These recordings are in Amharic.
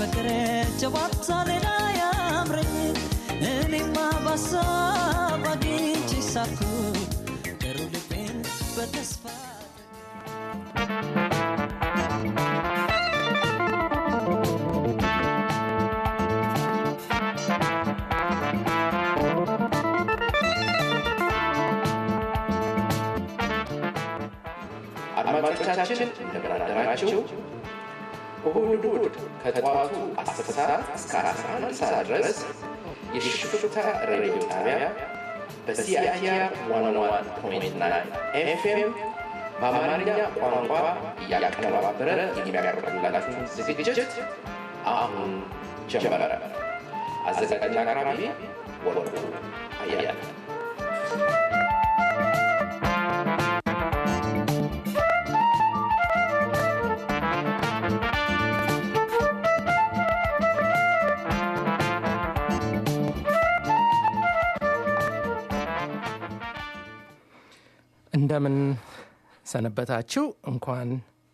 ፍቅር ጨዋታ ሌላ ያምረኝ እኔማ ባሳብ አግኝቼ ሳኩ ገሩ ልቤን በተስፋ አድማጮቻችን እንደምን አደራችሁ። እሁድ እሁድ ከጠዋቱ 10 ሰዓት እስከ 11 ሰዓት ድረስ የሽፍታ ሬዲዮ ጣቢያ በሲአይቲአር 101.9 ኤፍኤም በአማርኛ ቋንቋ እያቀነባበረ የሚያቀርብላችሁ ዝግጅት አሁን ጀመረ። አዘጋጅና አቅራቢ ወርቁ አያለ እንደምን ሰነበታችሁ። እንኳን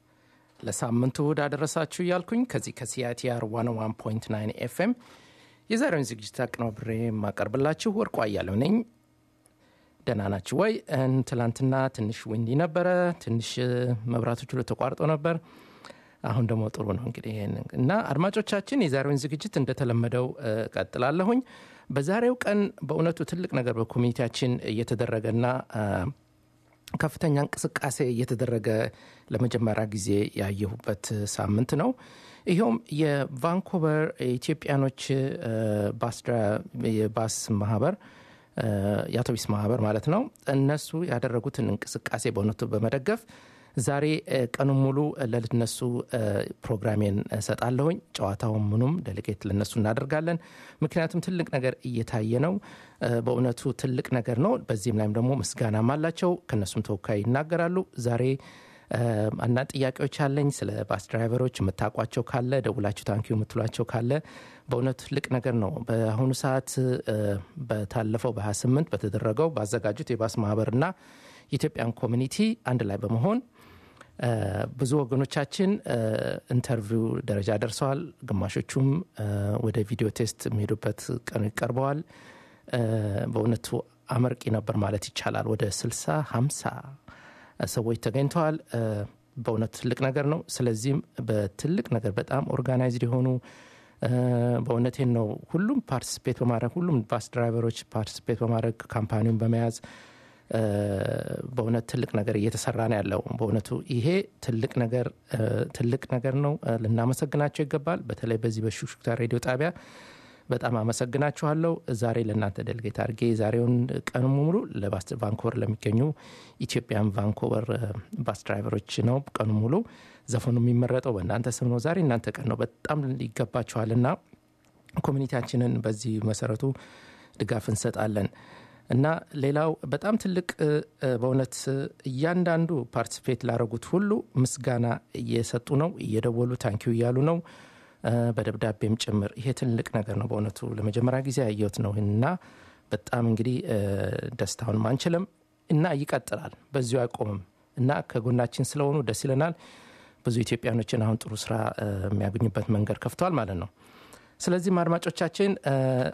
ለሳምንቱ እሁድ አደረሳችሁ እያልኩኝ ከዚህ ከሲአይቲአር 101.9 ኤፍኤም የዛሬውን ዝግጅት አቀናብሬ የማቀርብላችሁ ወርቁ አያሌው ነኝ። ደህና ናችሁ ወይ? እን- ትላንትና ትንሽ ዊንዲ ነበረ፣ ትንሽ መብራቶች ሁሉ ተቋርጦ ነበር። አሁን ደግሞ ጥሩ ነው እንግዲህ ይሄን እና አድማጮቻችን የዛሬውን ዝግጅት እንደተለመደው እ፣ ቀጥላለሁኝ። በዛሬው ቀን በእውነቱ ትልቅ ነገር በኮሚኒቲያችን እየተደረገና አ፣ ከፍተኛ እንቅስቃሴ እየተደረገ ለመጀመሪያ ጊዜ ያየሁበት ሳምንት ነው። ይኸውም የቫንኮቨር የኢትዮጵያኖች እ፣ ባስ ድራ- የባስ ማህበር እ፣ የአውቶቢስ ማህበር ማለት ነው። እነሱ ያደረጉትን እንቅስቃሴ በእውነቱ በመደገፍ ዛሬ እ፣ ቀኑን ሙሉ ለነሱ እ፣ ፕሮግራሜን እሰጣለሁኝ። ጨዋታውን ምኑም ዴሌጌት ለነሱ እናደርጋለን። ምክንያቱም ትልቅ ነገር እየታየ ነው። እ፣ በእውነቱ ትልቅ ነገር ነው። በዚህም ላይም ደግሞ ምስጋናም አላቸው። ከነሱም ተወካይ ይናገራሉ። ዛሬ እ፣ አንዳንድ ጥያቄዎች አለኝ ስለ ባስ ድራይቨሮች የምታውቋቸው ካለ ደውላችሁ ታንኪዩ የምትሏቸው ካለ በእውነቱ ትልቅ ነገር ነው። በአሁኑ ሰዓት እ፣ በታለፈው በ28 በተደረገው ባዘጋጁት የባስ ማህበርና የኢትዮጵያን ኮሚኒቲ አንድ ላይ በመሆን እ፣ ብዙ ወገኖቻችን እ፣ ኢንተርቪው ደረጃ ደርሰዋል። ግማሾቹም እ፣ ወደ ቪዲዮ ቴስት የሚሄዱበት ቀኑ ይቀርበዋል። እ፣ በእውነቱ አመርቂ ነበር ማለት ይቻላል። ወደ 60 50 ሰዎች ተገኝተዋል። እ፣ በእውነቱ ትልቅ ነገር ነው። ስለዚህም በትልቅ ነገር በጣም ኦርጋናይዝድ የሆኑ እ፣ በእውነቴን ነው ሁሉም ፓርቲስፔት በማድረግ ሁሉም ባስ ድራይቨሮች ፓርቲስፔት በማድረግ ካምፓኒውን በመያዝ እ፣ በእውነት ትልቅ ነገር እየተሰራ ነው ያለው። በእውነቱ ይሄ ትልቅ ነገር እ፣ ትልቅ ነገር ነው። እ፣ ልናመሰግናቸው ይገባል። በተለይ በዚህ በሹክሹክታ ሬዲዮ ጣቢያ በጣም አመሰግናችኋለሁ። ዛሬ ለእናንተ ደልጌት አድርጌ ዛሬውን ቀኑ ሙሉ ለባስ ቫንኮቨር ለሚገኙ ኢትዮጵያን ቫንኮቨር እ፣ ባስ ድራይቨሮች ነው ቀኑ ሙሉ ዘፈኑ የሚመረጠው በእናንተ ስም ነው። ዛሬ እናንተ ቀን ነው። በጣም ይገባችኋልና ኮሚኒቲያችንን በዚህ መሰረቱ ድጋፍ እንሰጣለን እና ሌላው በጣም ትልቅ እ፣ እ፣ በእውነት እ፣ እያንዳንዱ ፓርቲስፔት ላረጉት ሁሉ ምስጋና እየሰጡ ነው፣ እየደወሉ ታንኪዩ እያሉ ነው እ፣ በደብዳቤም ጭምር። ይሄ ትልቅ ነገር ነው በእውነቱ ለመጀመሪያ ጊዜ ያየሁት ነው እና በጣም እንግዲህ እ፣ ደስታውንም አንችልም እና ይቀጥላል፣ በዚሁ አይቆምም እና ከጎናችን ስለሆኑ ደስ ይለናል። ብዙ ኢትዮጵያኖችን አሁን ጥሩ ስራ እ፣ የሚያገኙበት መንገድ ከፍተዋል ማለት ነው። ስለዚህም አድማጮቻችን እ፣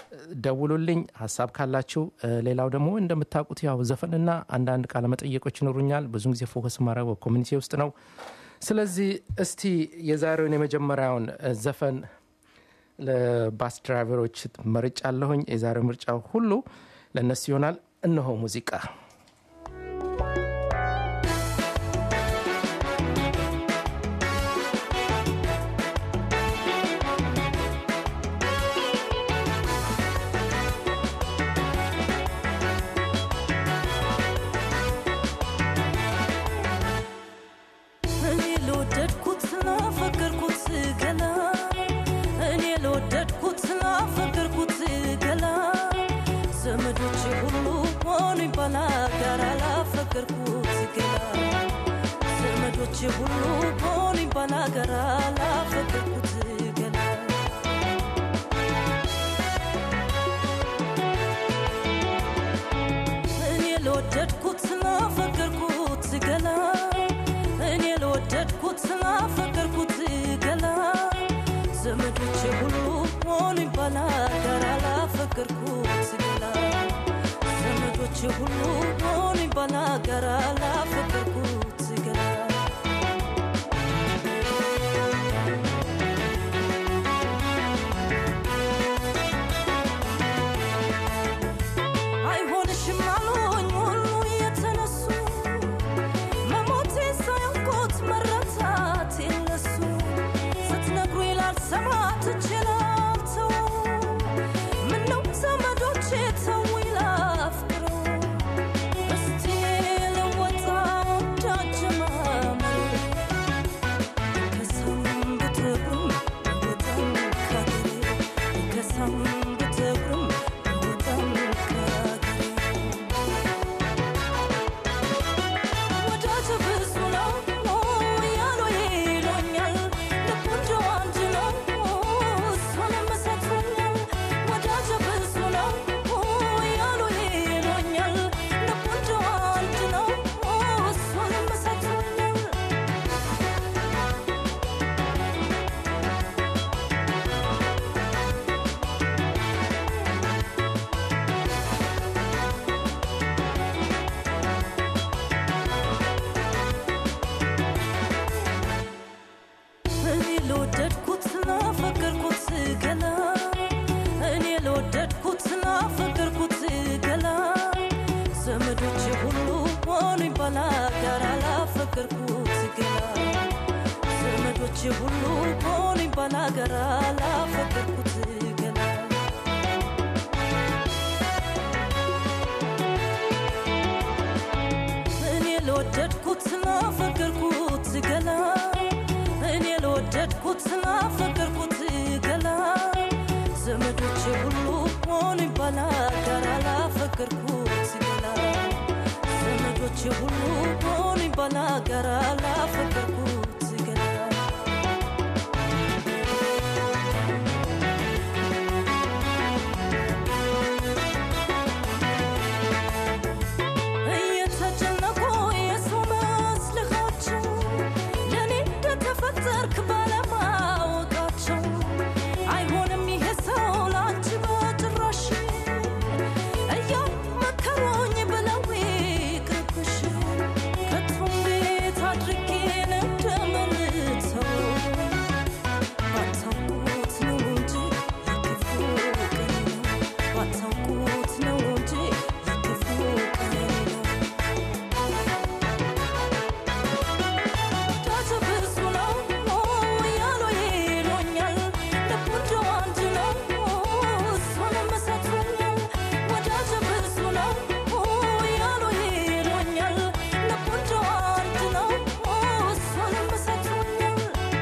ደውሉልኝ ሀሳብ ካላችሁ። እ፣ ሌላው ደግሞ እንደምታውቁት ያው ዘፈንና አንዳንድ ቃለመጠየቆች ይኖሩኛል። ብዙን ጊዜ ፎከስ ማድረግ በኮሚኒቲ ውስጥ ነው። ስለዚህ እስቲ የዛሬውን የመጀመሪያውን እ፣ ዘፈን ለባስ ድራይቨሮች መርጫ አለሁኝ። የዛሬው ምርጫ ሁሉ ለእነሱ ይሆናል። እነሆ ሙዚቃ እኔ ለወደድኩት ስላፈቀርኩት ገላ እኔ ለወደድኩት ስላፈቀርኩት ገላ ዘመዶቼ ሁሉ ሆኑኝ ባላጋራ ላፈቀርኩት ገላ ዘመዶቼ ሁሉ ሆኑኝ ባላጋራ ላፈቀርኩት ገላ እኔ ለወደድኩት ስላፈቀርኩት ገላ እኔ ለወደድኩት ስላፈቀርኩት ገላ ዘመዶቼ ሁሉ ሆኑኝ ባላጋራ ላፈቀርኩት ገላ አይሆንሽም አሉኝ ሁሉ የተነሱ መሞቴ ሳያውቁት መረታት የለሱ ስትነግሩ ላልሰማ ትችላልተው ምነው ዘመዶቼ ተው ላፍቅረው እስቲ ልወጣ እንዳጀማመር ከሰም ብትብሩም ወጣም ካገሬ ከሰም ብትብሩም ወጣም ካገሬ ወዳጅ ብዙ ነው ያሉ ይሉኛል ልቡ እንደው አንድ ነው እሱንም ሰጥቶኛል ወዳጅ ብዙ ነው ያሉ ይሉኛል ልቡ እንደው አንድ ነው እሱንም ሰጥቶኛል እኔ ለወደድኩት ላፈቀርኩት ገላ እኔ ለወደድኩት ላፈቀርኩት ገላ ዘመዶቼ ሁሉ ሆኑኝ ባላጋራ ላፈቀርኩት ገላ ዘመዶቼ ሁሉ ሆኑኝ ባላጋራ ላፈቀርኩት ገላ እኔ ለወደድኩት ላፈቀርኩት ገላ እኔ ለወደድኩት ላፈቀርኩት ገላ ዘመዶቼ ሁሉ ሆኑኝ ባላጋራ ላፈቀርኩት ገላ ዘመዶቼ ሁሉ ሆኑኝ ባላጋራ ላፈቀርኩት ገላ እየተጨነቁ የሰው መስልኻቸው ለእኔ እንደተፈጠርክ ባለማወቃቸው አይሆንም ይሄ ሰው ለአንቺ በጭራሽ እያመከሩኝ ብለው ይቅርብሽ ከቶ እንዴት አድርጌ እንደምልተው ባታውቁት ነው እንጂ የክፉ ቀኔ ነው ባታውቁት ነው እንጂ የክፉ ቀኔ ነው ወዳጅ ብዙ ነው ያሉ ይሉኛል ልቡ እንደው አንድ ነው እሱንም ሰጥቶኛል ወዳጅ ብዙ ነው ያሉ ይሉኛል ልቡ እንደው አንድ ነው እሱንም ሰጥቶኛል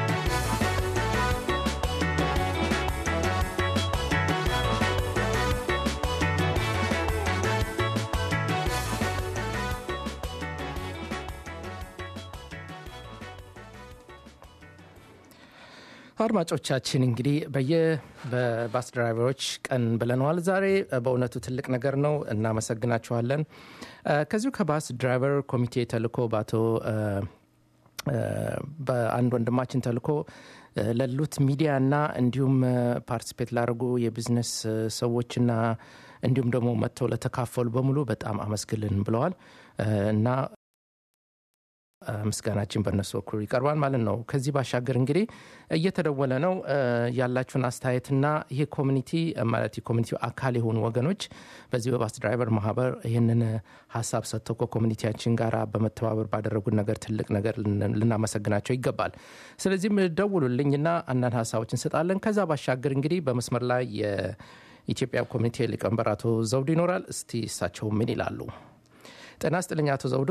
አድማጮቻችን እንግዲህ በየ በባስ ድራይቨሮች ቀን ብለነዋል ዛሬ በእውነቱ ትልቅ ነገር ነው እናመሰግናችኋለን እ፣ ከዚሁ ከባስ ድራይቨር ኮሚቴ ተልኮ በአቶ እ፣ እ፣ በአንድ ወንድማችን ተልኮ እ፣ ለሉት ሚዲያ እና እንዲሁም ፓርቲስፔት ላደርጉ የቢዝነስ እ፣ ሰዎችና እንዲሁም ደግሞ መጥተው ለተካፈሉ በሙሉ በጣም አመስግልን ብለዋል እ፣ እና እ፣ ምስጋናችን በእነሱ በኩል ይቀርባል ማለት ነው። ከዚህ ባሻገር እንግዲህ እየተደወለ ነው እ፣ ያላችሁን አስተያየትና ይህ ኮሚኒቲ እ፣ ማለት የኮሚኒቲው አካል የሆኑ ወገኖች በዚህ በባስ ድራይቨር ማህበር ይህንን እ፣ ሀሳብ ሰጥተው ከኮሚኒቲያችን ጋር በመተባበር ባደረጉት ነገር ትልቅ ነገር ልን- ልናመሰግናቸው ይገባል። ስለዚህም ደውሉልኝና አንዳንድ ሀሳቦች እንሰጣለን። ከዛ ባሻገር እንግዲህ በመስመር ላይ የኢትዮጵያ ኮሚኒቲ ሊቀመንበር አቶ ዘውዱ ይኖራል። እስቲ እሳቸው ምን ይላሉ? ጤና ስጥልኝ አቶ ዘውዱ።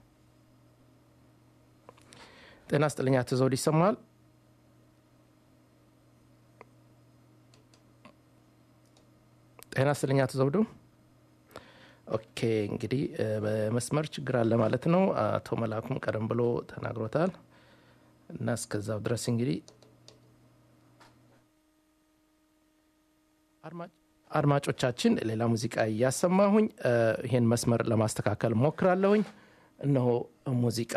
ጤና ስጥልኝ አቶ ዘውዱ ይሰማል? ጤና ስጥልኝ አቶ ዘውዱ። ኦኬ እንግዲህ እ፣ በመስመር ችግር አለ ማለት ነው። አቶ መላኩም ቀደም ብሎ ተናግሮታል እና እስከዛው ድረስ እንግዲህ አድማጭ አድማጮቻችን ሌላ ሙዚቃ እያሰማሁኝ እ፣ ይህን መስመር ለማስተካከል ሞክራለሁኝ። እነሆ ሙዚቃ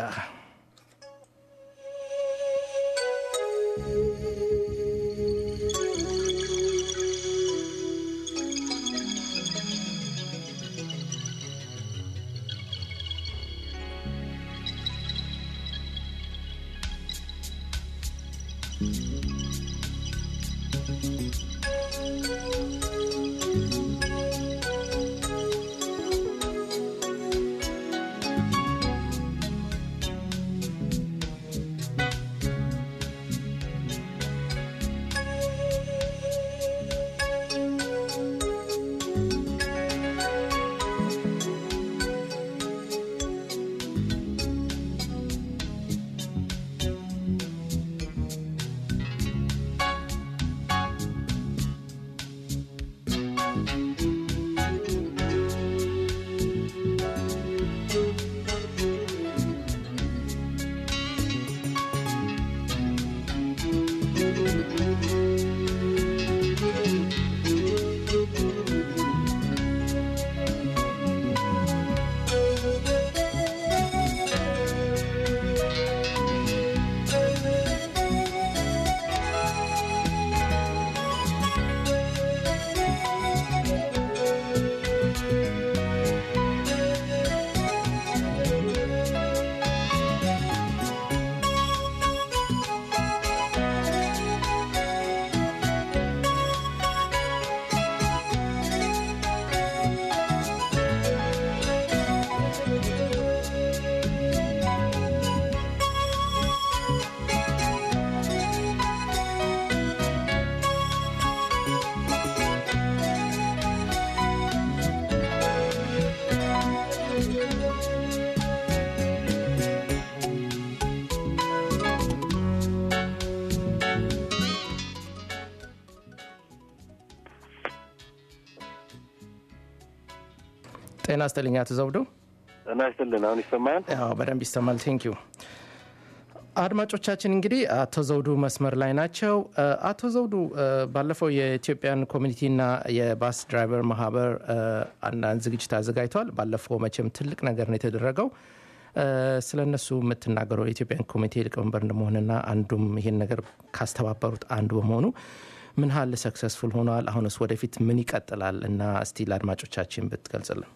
ጤና ይስጥልኝ አቶ ዘውዱ። ጤና ይስጥልን። አሁን ይሰማል? ያው በደንብ ይሰማል። ቴንክ ዩ አድማጮቻችን እንግዲህ አቶ ዘውዱ መስመር ላይ ናቸው። አቶ ዘውዱ ባለፈው የኢትዮጵያን ኮሚኒቲና የባስ ድራይቨር ማህበር አንዳንድ ዝግጅት አዘጋጅተዋል። ባለፈው መቼም ትልቅ ነገር ነው የተደረገው። ስለ እነሱ የምትናገረው የኢትዮጵያን ኮሚቴ ሊቀመንበር እንደመሆንና አንዱም ይሄን ነገር ካስተባበሩት አንዱ በመሆኑ ምን ያህል ሰክሰስፉል ሆነዋል? አሁንስ ወደፊት ምን ይቀጥላል? እና እስቲ ለአድማጮቻችን ብትገልጽልን።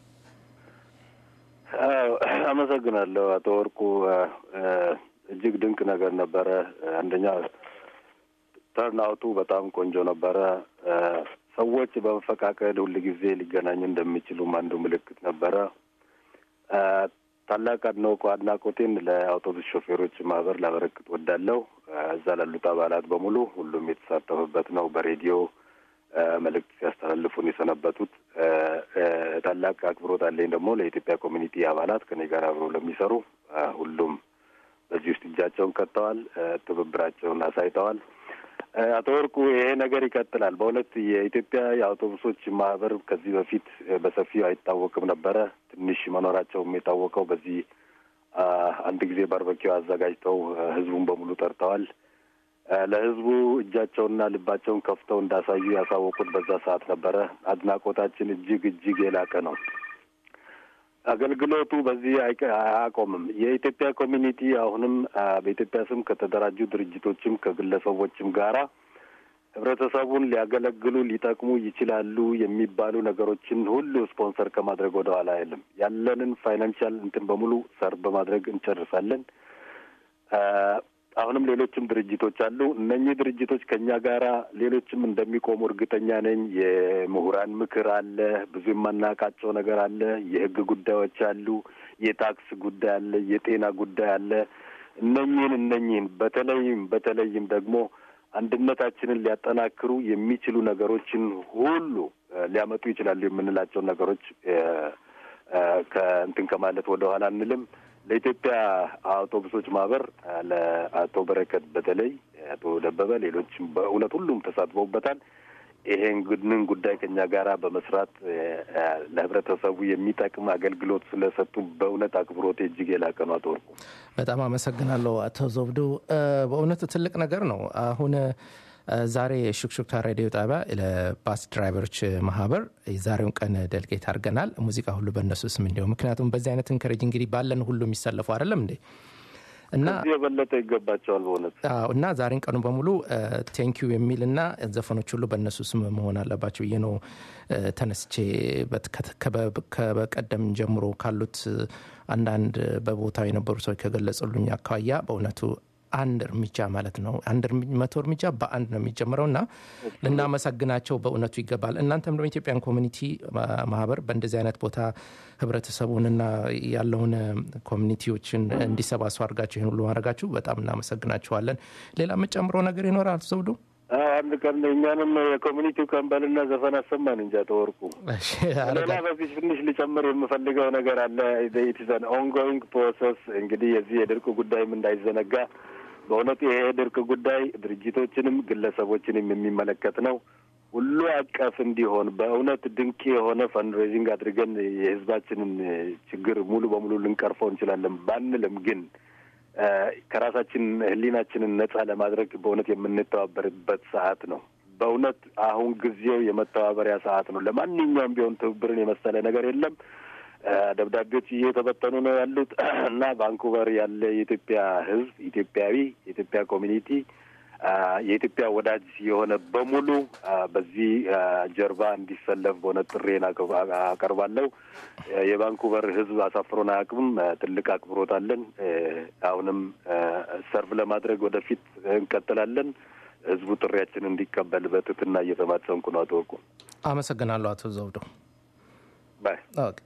አመሰግናለሁ አቶ ወርቁ። እጅግ ድንቅ ነገር ነበረ። አንደኛ ተርናውቱ በጣም ቆንጆ ነበረ። ሰዎች በመፈቃቀድ ሁል ጊዜ ሊገናኙ እንደሚችሉም አንዱ ምልክት ነበረ። ታላቅ አድናቆ አድናቆቴን ለአውቶቡስ ሾፌሮች ማህበር ላበረክት ወዳለሁ። እዛ ላሉት አባላት በሙሉ ሁሉም የተሳተፉበት ነው። በሬዲዮ መልእክት ሲያስተላልፉን የሰነበቱት ታላቅ አክብሮት አለኝ ደግሞ ለኢትዮጵያ ኮሚኒቲ አባላት ከኔ ጋር አብረው ለሚሰሩ ሁሉም በዚህ ውስጥ እጃቸውን ከተዋል፣ ትብብራቸውን አሳይተዋል። አቶ ወርቁ ይሄ ነገር ይቀጥላል። በእውነት የኢትዮጵያ የአውቶቡሶች ማህበር ከዚህ በፊት በሰፊው አይታወቅም ነበረ። ትንሽ መኖራቸውም የታወቀው በዚህ አንድ ጊዜ ባርበኪው አዘጋጅተው ህዝቡን በሙሉ ጠርተዋል። ለህዝቡ እጃቸውንና ልባቸውን ከፍተው እንዳሳዩ ያሳወቁት በዛ ሰዓት ነበረ። አድናቆታችን እጅግ እጅግ የላቀ ነው። አገልግሎቱ በዚህ አያቆምም። የኢትዮጵያ ኮሚኒቲ አሁንም በኢትዮጵያ ስም ከተደራጁ ድርጅቶችም ከግለሰቦችም ጋራ ህብረተሰቡን ሊያገለግሉ ሊጠቅሙ ይችላሉ የሚባሉ ነገሮችን ሁሉ ስፖንሰር ከማድረግ ወደ ኋላ አይልም። ያለንን ፋይናንሻል እንትን በሙሉ ሰርቭ በማድረግ እንጨርሳለን። አሁንም ሌሎችም ድርጅቶች አሉ። እነኚህ ድርጅቶች ከእኛ ጋራ ሌሎችም እንደሚቆሙ እርግጠኛ ነኝ። የምሁራን ምክር አለ፣ ብዙ የማናውቃቸው ነገር አለ፣ የህግ ጉዳዮች አሉ፣ የታክስ ጉዳይ አለ፣ የጤና ጉዳይ አለ። እነኚህን እነኚህን በተለይም በተለይም ደግሞ አንድነታችንን ሊያጠናክሩ የሚችሉ ነገሮችን ሁሉ ሊያመጡ ይችላሉ የምንላቸውን ነገሮች ከእንትን ከማለት ወደ ኋላ አንልም። ለኢትዮጵያ አውቶቡሶች ማህበር ለአቶ በረከት በተለይ አቶ ደበበ፣ ሌሎችም በእውነት ሁሉም ተሳትፈውበታል። ይሄንን ጉዳይ ከኛ ጋራ በመስራት ለህብረተሰቡ የሚጠቅም አገልግሎት ስለሰጡ በእውነት አክብሮቴ እጅግ የላቀ ነው። አቶ ወርቁ በጣም አመሰግናለሁ። አቶ ዘውዱ በእውነቱ ትልቅ ነገር ነው። አሁን ዛሬ የሹክሹክታ ሬዲዮ ጣቢያ ለባስ ድራይቨሮች ማህበር የዛሬውን ቀን ደልጌት አድርገናል። ሙዚቃ ሁሉ በእነሱ ስም እንዲሁ ምክንያቱም በዚህ አይነት እንከረጅ እንግዲህ ባለን ሁሉ የሚሰለፉ አይደለም እንዴ እና ከዚህ የበለጠ ይገባቸዋል በእውነት እና ዛሬን ቀኑ በሙሉ ቴንኪዩ የሚል እና ዘፈኖች ሁሉ በእነሱ ስም መሆን አለባቸው ብዬ ነው ተነስቼ ከበቀደም ጀምሮ ካሉት አንዳንድ በቦታው የነበሩ ሰዎች ከገለጹልኝ አኳያ በእውነቱ አንድ እርምጃ ማለት ነው። አንድ እርሚ- መቶ እርምጃ በአንድ ነው የሚጀምረው እና ልናመሰግናቸው በእውነቱ ይገባል። እናንተም ደግሞ ኢትዮጵያን ኮሚኒቲ ማ- ማህበር በእንደዚህ አይነት ቦታ ህብረተሰቡንና ያለውን እ፣ ኮሚኒቲዎችን እንዲሰባሰቡ አድርጋችሁ ይህን ሁሉ ማድረጋችሁ በጣም እናመሰግናችኋለን። ሌላ የምጨምረው ነገር ይኖራል ዘውዱ? አዎ፣ አንድ ቀን እኛንም የኮሚኒቲው ቀንበልና ዘፈን አሰማን እንጃ ተወርቁ እሺ፣ ሌላ አረጋ- በዚህ ትንሽ ልጨምር የምፈልገው ነገር አለ። ኢትዘን ኦንጎይንግ ፕሮሰስ እንግዲህ የዚህ የድርቅ ጉዳይም እንዳይዘነጋ በእውነቱ ይሄ የድርቅ ጉዳይ ድርጅቶችንም ግለሰቦችንም የሚመለከት ነው። ሁሉ አቀፍ እንዲሆን በእውነት ድንቅ የሆነ ፈንድሬዚንግ አድርገን የህዝባችንን ችግር ሙሉ በሙሉ ልንቀርፈው እንችላለን ባንልም ግን እ፣ ከራሳችን ህሊናችንን ነጻ ለማድረግ በእውነት የምንተባበርበት ሰዓት ነው። በእውነት አሁን ጊዜው የመተባበሪያ ሰዓት ነው። ለማንኛውም ቢሆን ትብብርን የመሰለ ነገር የለም። እ፣ ደብዳቤዎች እየተበተኑ ነው ያሉት እና ቫንኩቨር ያለ የኢትዮጵያ ህዝብ ኢትዮጵያዊ የኢትዮጵያ ኮሚኒቲ አ፣ የኢትዮጵያ ወዳጅ የሆነ በሙሉ አ፣ በዚህ አ፣ ጀርባ እንዲሰለፍ በሆነ ጥሬን አቅ- አቀርባለሁ። እ፣ የቫንኩቨር ህዝብ አሳፍሮን አያውቅም። እ፣ ትልቅ አክብሮት አለን። እ፣ አሁንም እ፣ ሰርቭ ለማድረግ ወደፊት እንቀጥላለን። ህዝቡ ጥሪያችን እንዲቀበል በትህትና እየተማጸንኩ ነው። አቶ ወርቁ አመሰግናለሁ አቶ ዘውዱ። ባይ ኦኬ።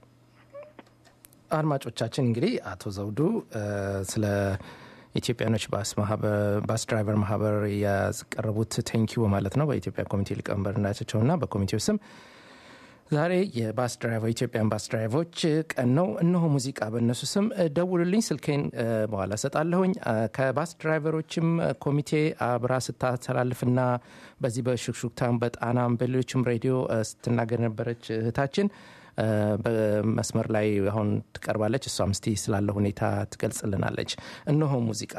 አድማጮቻችን እንግዲህ አቶ ዘውዱ እ፣ ስለ ኢትዮጵያኖች ባስ ማህበር ባስ ድራይቨር ማህበር ያቀረቡት ቴንኪዩ ማለት ነው በኢትዮጵያ ኮሚቴ ሊቀመንበር ናቸው እና በኮሚቴው ስም ዛሬ የባስ ድራይቨር ኢትዮጵያን ባስ ድራይቨሮች ቀን ነው። እነሆ ሙዚቃ በእነሱ ስም እ፣ ደውሉልኝ፣ ስልኬን እ፣ በኋላ እሰጣለሁኝ። እ፣ ከባስ ድራይቨሮችም እ፣ ኮሚቴ አብራ ስታስተላልፍና በዚህ በሹክሹክታም በጣናም በሌሎችም ሬዲዮ እ፣ ስትናገር የነበረች እህታችን እ፣ በመስመር ላይ አሁን ትቀርባለች። እሷም እስቲ ስላለ ሁኔታ ትገልጽልናለች። እነሆ ሙዚቃ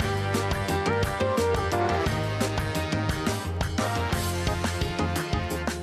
♪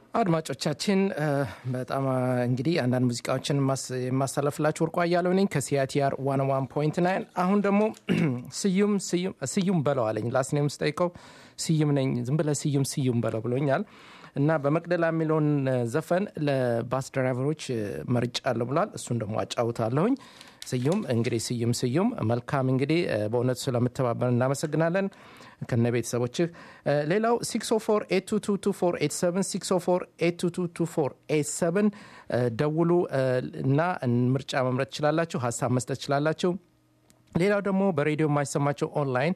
አድማጮቻችን እ፣ በጣም እ፣ እንግዲህ አንዳንድ ሙዚቃዎችን የማስ- የማስተላለፍላችሁ ወርቋ እያለው ነኝ ከሲአቲአር ዋን ዋን ፖይንት ናይን አሁን ደግሞ ስዩም ስዩም ስዩም በለው አለኝ ላስኔም ስጠይቀው ስዩም ነኝ ዝም ብለህ ስዩም ስዩም በለው ብሎኛል እና በመቅደላ የሚለውን እ፣ ዘፈን ለባስ ድራይቨሮች እ፣ መርጫለሁ ብሏል እሱን ደግሞ አጫውታለሁኝ ስዩም እንግዲህ ስዩም ስዩም መልካም እንግዲህ እ፣ በእውነቱ ስለምተባበር እናመሰግናለን ከነ ቤተሰቦችህ እ፣ ሌላው 604 604 ደውሉ እ፣ እና ምርጫ መምረጥ ትችላላችሁ ሀሳብ መስጠት ትችላላችሁ ሌላው ደግሞ በሬዲዮ የማይሰማቸው ኦንላይን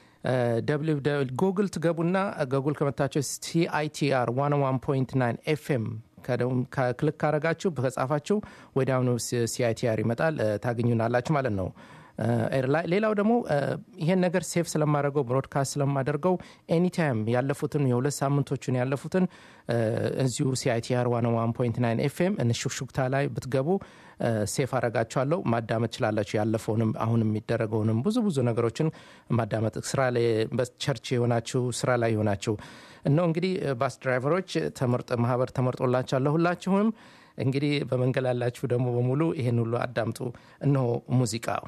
ጉግል ትገቡና ጉግል ከመታቸው ሲአይቲአር 101.9 ኤፍኤም ክልክ ካረጋችሁ ከጻፋችሁ ወዲያውኑ ሲአይቲአር ይመጣል እ፣ ታገኙናላችሁ ማለት ነው እ፣ ኤር ላይ ሌላው ደግሞ እ፣ ይሄን ነገር ሴፍ ስለማደርገው ብሮድካስት ስለማደርገው ኤኒታይም ያለፉትን የሁለት ሳምንቶችን ያለፉትን እ፣ እዚሁ ሲአይቲአር 101.9 ኤፍኤም እንሹክሹክታ ላይ ብትገቡ እ፣ ሴፍ አረጋችኋለሁ ማዳመጥ ችላላችሁ ያለፈውንም አሁን የሚደረገውንም ብዙ ብዙ ነገሮችን ማዳመጥ ስራ ላይ በቸርች የሆናችሁ ስራ ላይ የሆናችሁ እነሆ እንግዲህ ባስ ድራይቨሮች ተመርጦ ማህበር ተመርጦላችኋል ሁላችሁም እንግዲህ በመንገድ ያላችሁ ደግሞ በሙሉ ይሄን ሁሉ አዳምጡ እነሆ ሙዚቃው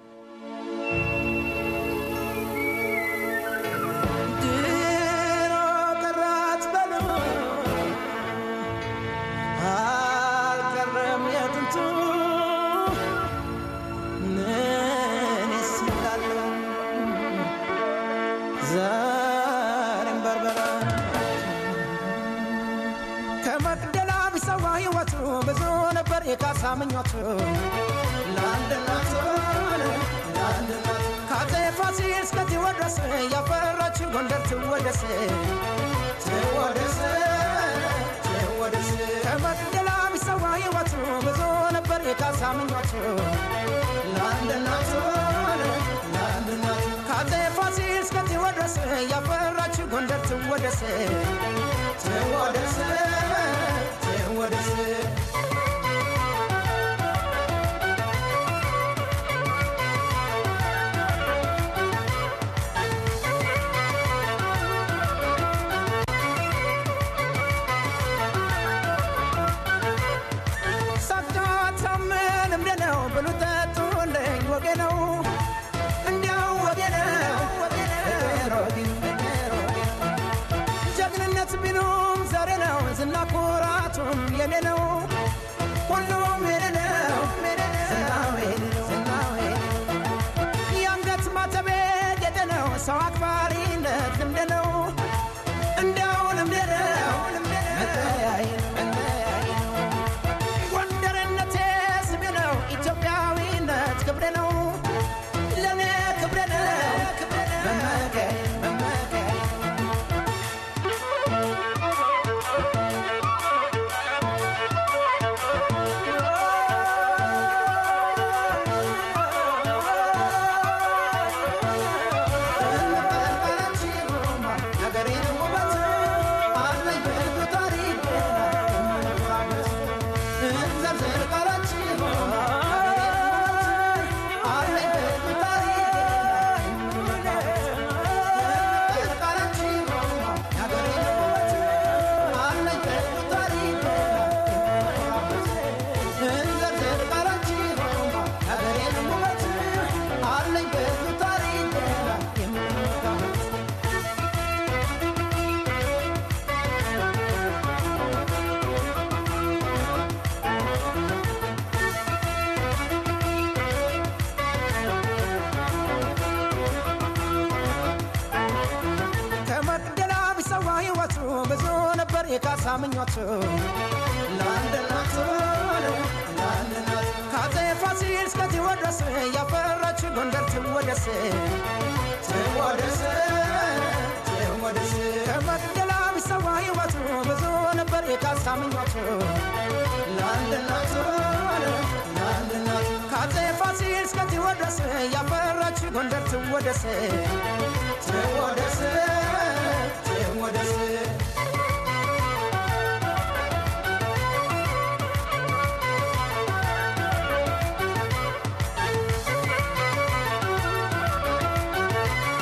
ድሮ ቀራት በሉ አልቀረም የጥንቱ እኔስ እላለሁ ዛሬም በርበራ ከመቅደላ ቢሰዋ ሕይወቱ ብዙ ነበር የካሳ ምኞቱ ለአንድ እናቱ ለአንድ እናቱ ከአፄ ፋሲል እስከ ቴዎድሮስ ያፈራችው ጎንደር ትወደስ ትወደስ ትወደስ ከመቅደላ ቢሰዋ ሕይወቱ ብዙ ነበር የካሳ ምኞቱ ለአንድ እናቱ ለአንድ እናቱ ከአፄ ፋሲል እስከ ቴዎድሮስ ያፈራችው ጎንደር ትወደስ ትወደስ ትወደስ ሳታታምን እምደ ነው ብሉ ጠጡልኝ ወጌ ነው እንዲያው ወጌ ነው ፍቅር ወጌ ፍቅር ወጌ ጀግንነት ቢሉም ዛሬ ነው ዝና ኩራቱም የኔ ነው ሁሉም የኔ ነው ዝናው የኔ ነው ዝናው የኔ ነው የአንገት ማተቤ ጌጤ ነው ሰው አክባሪነት ልምድ ነው እንዲያው ልምድ ነው መለያየ ነው መለያየ ነው ጎንደርነቴ ስሜ ነው ኢትዮጵያዊነት ክብሬ ነው ለእኔ ክብሬ ነው መመኪያዬ መመኪያዬ ከመቅደላ ቢሰዋ ሕይወቱ ብዙ ነበር የካሳ ምኞቱ ለአንድ እናቱ ለአንድ እናቱ ከአፄ ፋሲል እስከ ቴዎድሮስ ያፈራች ጎንደር ትወደስ ትወደስ ትወደስ ከመቅደላ ቢሰዋ ሕይወቱ ብዙ ነበር የካሳ ምኞቱ ለአንድ እናቱ ለአንድ እናቱ ከአፄ ፋሲል እስከ ቴዎድሮስ ያፈራች ጎንደር ትወደስ ትወደስ ትወደስ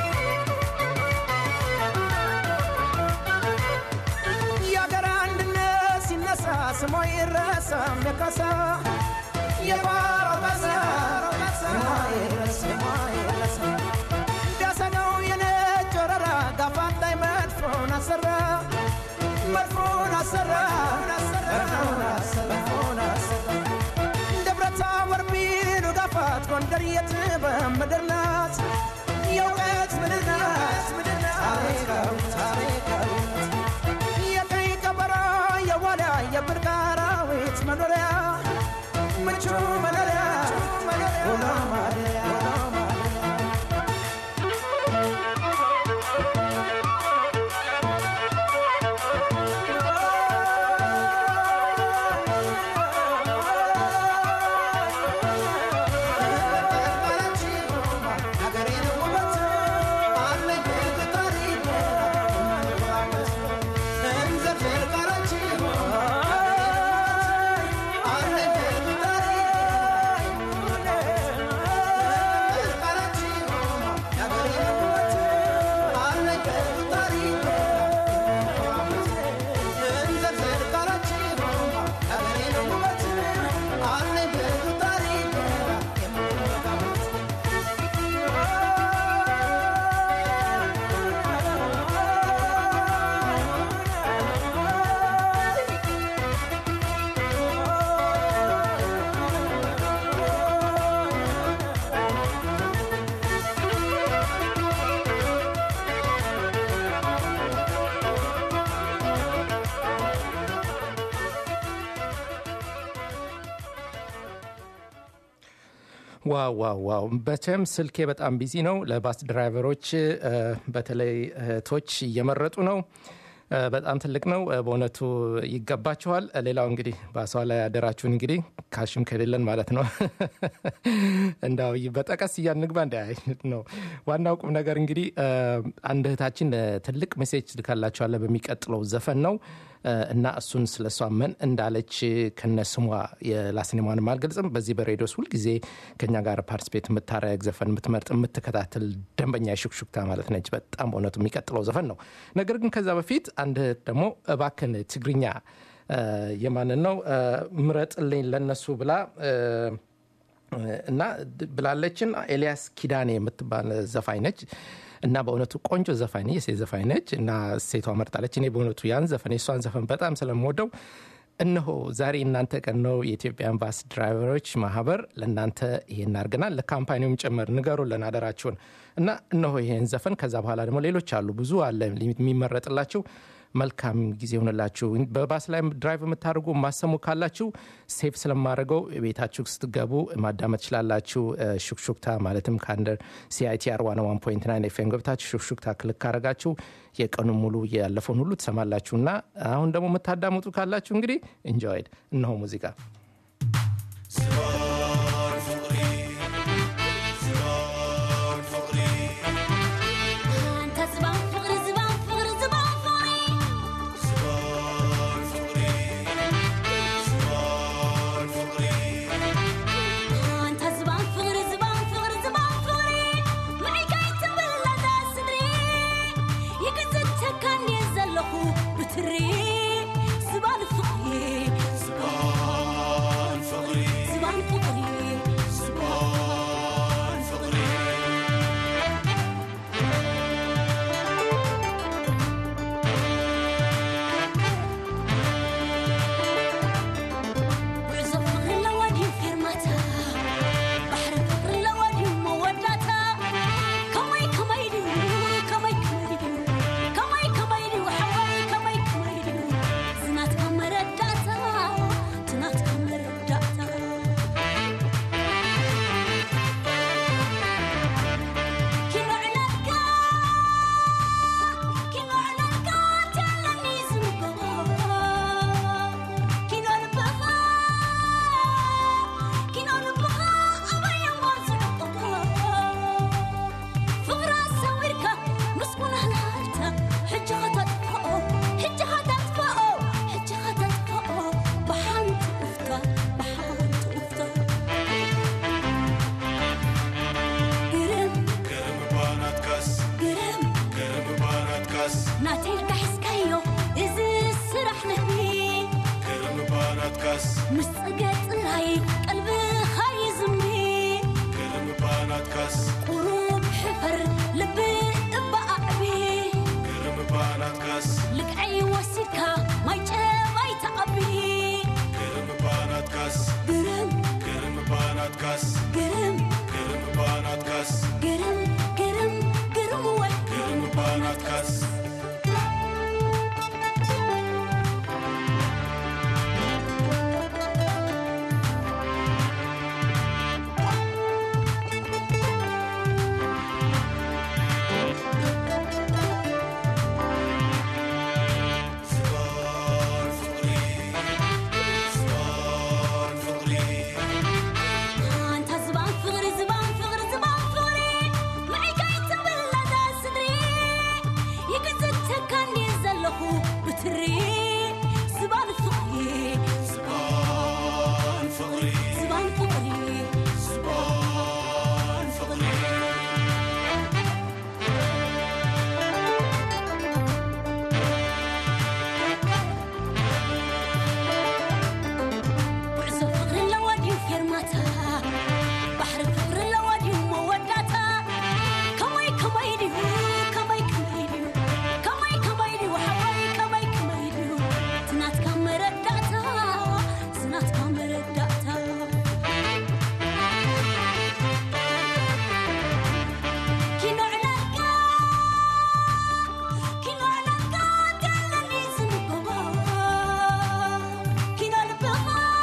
የአገር አንድነት ስሞ ይረሳም የካሳ የባሮ በዛ ስሞ ይረሳ ስሞ ይረሳ ቢያሰጋው የነጭ ወረራ ጋፋት ላይ መድፎን አሰራ መድፎን አሰራ መድፎን አሰራ መድፎን አሰራ ደብረታቦር ቢሉ ጋፋት ጎንደር የጥበብ ምድር ናት የእውቀት ምድር ናት ታሪካዊ ታሪካዊ የቀይ ቀበሮ የዋልያ የብርቅ አራዊት መኖሪያ ምቹ መኖሪያ ውሎ ማደሪያ ውሎ ማደሪያ ዋው ዋው ዋው በቸም ስልኬ በጣም ቢዚ ነው ለባስ ድራይቨሮች እ፣ በተለይ እህቶች እየመረጡ ነው እ፣ በጣም ትልቅ ነው እ፣ በእውነቱ ይገባችኋል እ፣ ሌላው እንግዲህ ባሷ ላይ ያደራችሁን እንግዲህ ካሽም ከሌለን ማለት ነው እንዳው በጠቀስ እያንግባ እንደ ነው ዋናው ቁም ነገር እንግዲህ እ፣ አንድ እህታችን እ፣ ትልቅ ሜሴጅ ልካላችኋለ በሚቀጥለው ዘፈን ነው እ፣ እና እሱን ስለ እሷ ምን እንዳለች ከነ ስሟ የላስኔሟንም አልገልጽም በዚህ በሬዲዮስ ሁልጊዜ ከኛ ጋር ፓርቲስፔት የምታረግ ዘፈን የምትመርጥ የምትከታተል ደንበኛ የሹክሹክታ ማለት ነች በጣም በእውነቱ የሚቀጥለው ዘፈን ነው ነገር ግን ከዛ በፊት አንድ እህት ደግሞ እባክን ትግርኛ እ፣ የማንን ነው እ፣ ምረጥልኝ ለነሱ ብላ እ፣ እና ብላለችን ኤልያስ ኪዳኔ የምትባል ዘፋኝ ነች እና በእውነቱ ቆንጆ ዘፋኝ ነች፣ የሴት ዘፋኝ ነች እና ሴቷ መርጣለች። እኔ በእውነቱ ያን ዘፈን የእሷን ዘፈን በጣም ስለምወደው እነሆ ዛሬ እናንተ ቀን ነው የኢትዮጵያን ባስ ድራይቨሮች ማህበር ለእናንተ ይሄን አድርገናል። ለካምፓኒውም ጭምር ንገሩልን አደራችሁን እና እነሆ ይሄን ዘፈን ከዛ በኋላ ደግሞ ሌሎች አሉ ብዙ አለ የሚመረጥላችሁ መልካም ጊዜ ሆንላችሁ። በባስ ላይ ድራይቭ የምታደርጉ ማሰሙ ካላችሁ ሴፍ ስለማድረገው ቤታችሁ ስትገቡ ማዳመጥ ትችላላችሁ። እ፣ ሹክሹክታ ማለትም ከአንደር ሲአይቲአር ዋን ዋን ፖይንት ናይን ኤፍኤም ገብታችሁ ሹክሹክታ ክልክ ካረጋችሁ የቀኑን ሙሉ ያለፈውን ሁሉ ትሰማላችሁ እና አሁን ደግሞ የምታዳምጡ ካላችሁ እንግዲህ ኢንጆይድ እነሆ ሙዚቃ አንተ ዝባን ፍቅሪ ዝባን ፍቅሪ ዝባን ፍቅሪ አንተ ዝባን ፍቅሪ ዝባን ፍቅሪ ዝባን ፍቅሪ መዒጋይ ትብለታ ስድሪ ይግዝተካ እንዴ ዘለኹ ብትሪ ዝባን ፍቅሪ ዝባን ምስ ፀገፅ ራይ ቀልብኻ ይዝምሪ ቁሩብ ሕፈር ልቢ እበኣዕቢ ልክዐይ ወሲድካ ማይ ጨባይ ተቐቢ ግርም ግርም ግርም ግርም ግርም ወይ ኣንታ ዝባን ፍቕሪ ዝባን ፍቕሪ ዝባን ፍቕሪ መዒጋይ ትብለታ ስድሪ ይግዝተካኒ ዘለኹ ብትሪ ዝባን ፍቕሪ ዝባን ፍቕሪ ዝባን ፍቕሪ ጉዕዞ ፍቕሪ ኣለዋ ድዩ ፌርማታ ባሕሪ ፍቕሪ ኣለዋ ድዩ መወዳታ ከመይ ከመይ ድዩ ከመይ ከመይ ድዩ ከመይ ከመይ ድዩ ሓወይ ከመይ ከመይ ድዩ ትናትካ መረዳእታ ዝናትካ መረዳእታ ኪኖ ዕላልካ ኪኖ ዕላልካ እንተለኒ ዝንበባ ኪኖ ልብኻ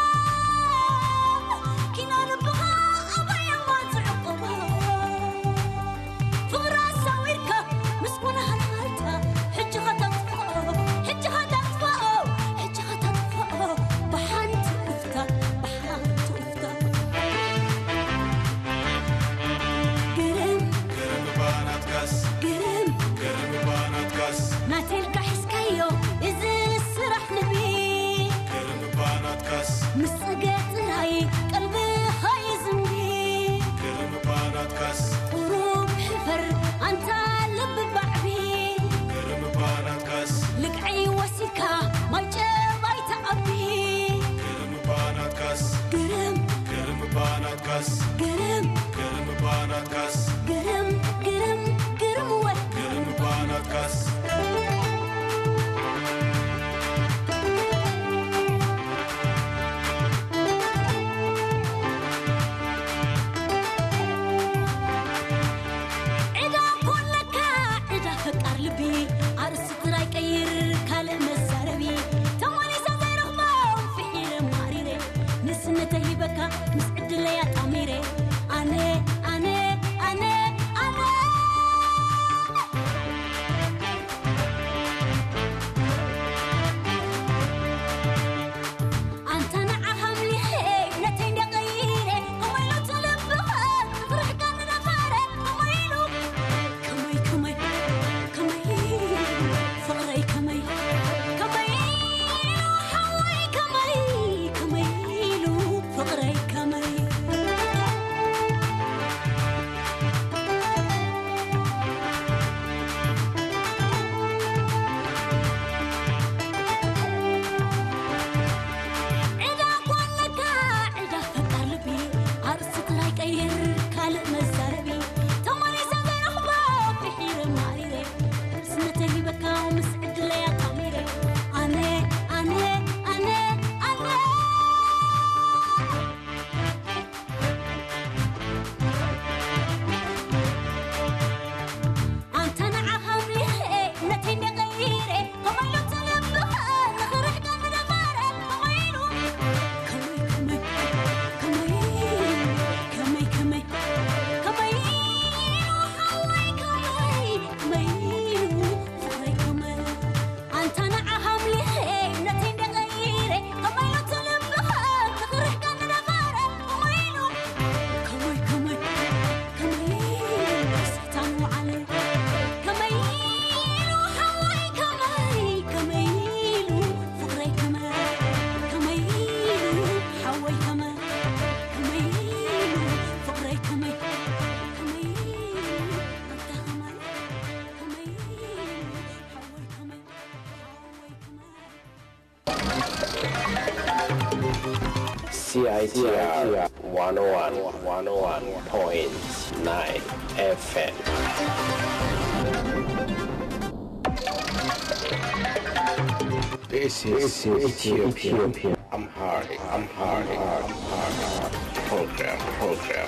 ኪኖ ልብኻ ኣበየማ ዝዕቕባ ፍቕራ ሳዊርካ ምስኩና ሃልሃልታ ሕጂኻ ተጥፍኦ ሕጂኻ ተጥፍኦ ሕጂኻ ተጥፍኦ ብሓንቲ እፍታ ብሓንቲ እፍታ ግርም ግርም ናቴልካ ሒዝካዮ እዚ ስራሕ ንቢ ምስ ፀገፅ ራይ ቀልብኻ ይዝምሪ ቁሩብ ሕፈር ኣንታ ልቢ ባዕቢ ልክዐይ ወሲድካ ማይ ጨባይ ተቐቢ ግርም ግርም ግርም ግርም ግርም ወይ ዒዳ ኮለካ ዒዳ ፈቃር ልቢ ኣርእሲ ጥራይ ቀይር ካልእ መዛረቢ ተመሊሳ ዘይረኽቦ ፍሒረ ማሪረ ንስነተ ሂበካ ምስ ዕድለያ ጣሚረ CITR 101 101.9 FM. This is Ethiopian Amharic Amharic Amharic program program.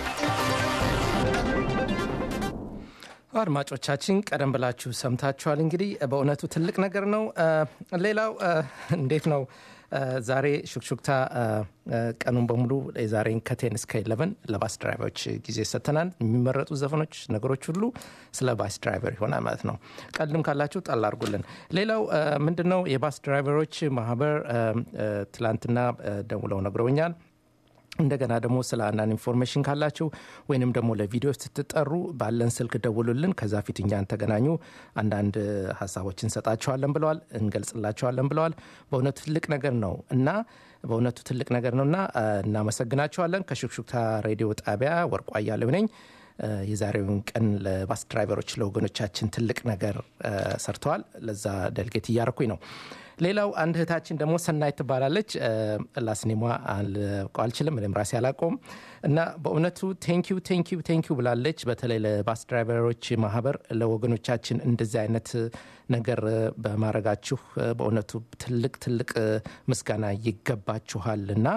አድማጮቻችን ቀደም ብላችሁ ሰምታችኋል። እንግዲህ በእውነቱ ትልቅ ነገር ነው። እ፣ ሌላው እ፣ እንዴት ነው እ፣ ዛሬ ሹክሹክታ እ፣ እ፣ ቀኑን በሙሉ የዛሬን ከቴን እስከ ኢለቨን ለባስ ድራይቨሮች ጊዜ ሰጥተናል። የሚመረጡ ዘፈኖች፣ ነገሮች ሁሉ ስለ ባስ ድራይቨር ይሆናል ማለት ነው። ቀልድም ካላችሁ ጣል አድርጉልን። ሌላው እ፣ ምንድን ነው የባስ ድራይቨሮች ማህበር እ፣ እ፣ ትላንትና እ፣ ደውለው ነግረውኛል። እንደገና ደግሞ ስለ አንዳንድ ኢንፎርሜሽን ካላችሁ ወይንም ደግሞ ለቪዲዮ ስትጠሩ ባለን ስልክ ደውሉልን። ከዛ ፊት እኛን ተገናኙ፣ አንዳንድ ሀሳቦች እንሰጣችኋለን ብለዋል፣ እንገልጽላችኋለን ብለዋል። በእውነቱ ትልቅ ነገር ነው እና በእውነቱ ትልቅ ነገር ነው እና እ፣ እናመሰግናችኋለን። ከሹክሹክታ ሬዲዮ ጣቢያ ወርቋ እያለሁ ነኝ። እ፣ የዛሬውን ቀን ለባስ ድራይቨሮች ለወገኖቻችን ትልቅ ነገር እ፣ ሰርተዋል። ለዛ ደልጌት እያረኩኝ ነው። ሌላው አንድ እህታችን ደግሞ ሰናይ ትባላለች። ላስኔሟ አልቀው አልችልም፣ እኔም ራሴ አላቆም እና በእውነቱ ቴንኪዩ ቴንኪዩ ቴንኪዩ ብላለች። በተለይ ለባስ ድራይቨሮች ማህበር ለወገኖቻችን እንደዚህ አይነት ነገር በማድረጋችሁ በእውነቱ ትልቅ ትልቅ ምስጋና ይገባችኋል እና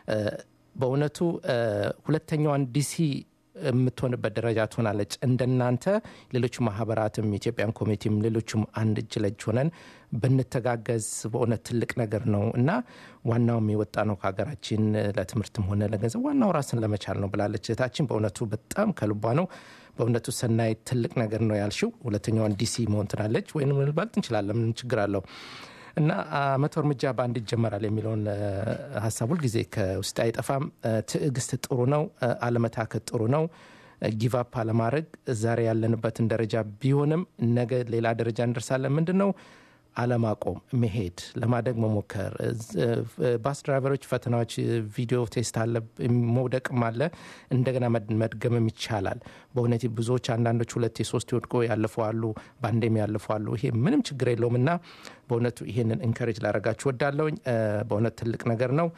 በእውነቱ ሁለተኛዋን ዲሲ የምትሆንበት ደረጃ ትሆናለች። እንደናንተ ሌሎች ማህበራትም ኢትዮጵያን ኮሚኒቲም ሌሎችም አንድ እጅ ለእጅ ሆነን ብንተጋገዝ በእውነት ትልቅ ነገር ነው እና ዋናውም የወጣ ነው ከሀገራችን ለትምህርትም ሆነ ለገንዘብ ዋናው ራስን ለመቻል ነው ብላለች እህታችን። በእውነቱ በጣም ከልቧ ነው። በእውነቱ ሰናይ ትልቅ ነገር ነው ያልሽው። ሁለተኛዋን ዲሲ መሆን ትላለች ወይም ልባልት እንችላለን። ምን ችግር አለው? እና መቶ እርምጃ በአንድ ይጀመራል የሚለውን ሀሳብ ሁልጊዜ ከውስጥ አይጠፋም። ትዕግስት ጥሩ ነው፣ አለመታከት ጥሩ ነው። ጊቫፕ አለማድረግ ዛሬ ያለንበትን ደረጃ ቢሆንም ነገ ሌላ ደረጃ እንደርሳለን። ምንድን ነው አለማቆም፣ መሄድ፣ ለማደግ መሞከር። ባስ ድራይቨሮች ፈተናዎች፣ ቪዲዮ ቴስት አለ፣ መውደቅም አለ፣ እንደገና መድገምም ይቻላል። በእውነት ብዙዎች አንዳንዶች ሁለቴ ሶስት ወድቆ ያለፉ አሉ፣ በአንዴም ያለፉ አሉ። ይሄ ምንም ችግር የለውም እና በእውነቱ ይሄንን ኢንከሬጅ ላደረጋችሁ ወዳለውኝ። በእውነት ትልቅ ነገር ነው።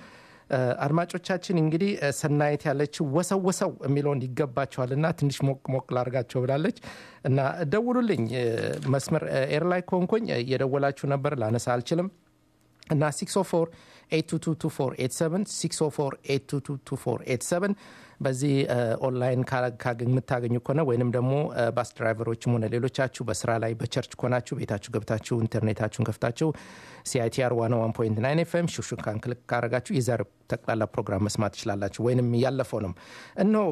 አድማጮቻችን እንግዲህ ሰናየት ያለችው ወሰው ወሰው የሚለውን ይገባቸዋልና ትንሽ ሞቅ ሞቅ ላርጋቸው ብላለች እና ደውሉልኝ። መስመር ኤርላይ ከሆንኩኝ እየደወላችሁ ነበር፣ ላነሳ አልችልም እና 604 8222487 604 8222487 በዚህ ኦንላይን የምታገኙ ከሆነ ወይንም ደግሞ ባስ ድራይቨሮችም ሆነ ሌሎቻችሁ በስራ ላይ በቸርች ከሆናችሁ ቤታችሁ ገብታችሁ ኢንተርኔታችሁን ከፍታችሁ ሲአይቲአር 101.9 ኤፍኤም ሹሹካን ክልክ ካረጋችሁ የዛሬ ጠቅላላ ፕሮግራም መስማት ትችላላችሁ። ወይንም ያለፈውንም እነሆ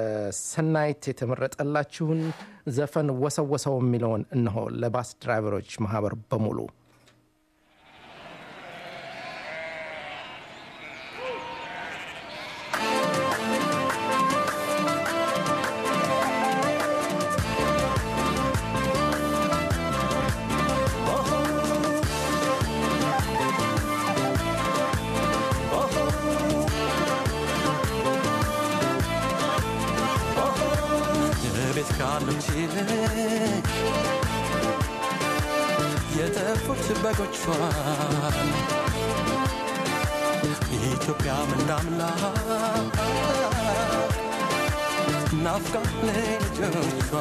ከሰናይት የተመረጠላችሁን ዘፈን ወሰወሰው የሚለውን እነሆ ለባስ ድራይቨሮች ማህበር በሙሉ ቤት ካሉት ይልቅ የተፉት በጎቿን ኢትዮጵያ ምንዳምላ ናፍቃ ልጆቿ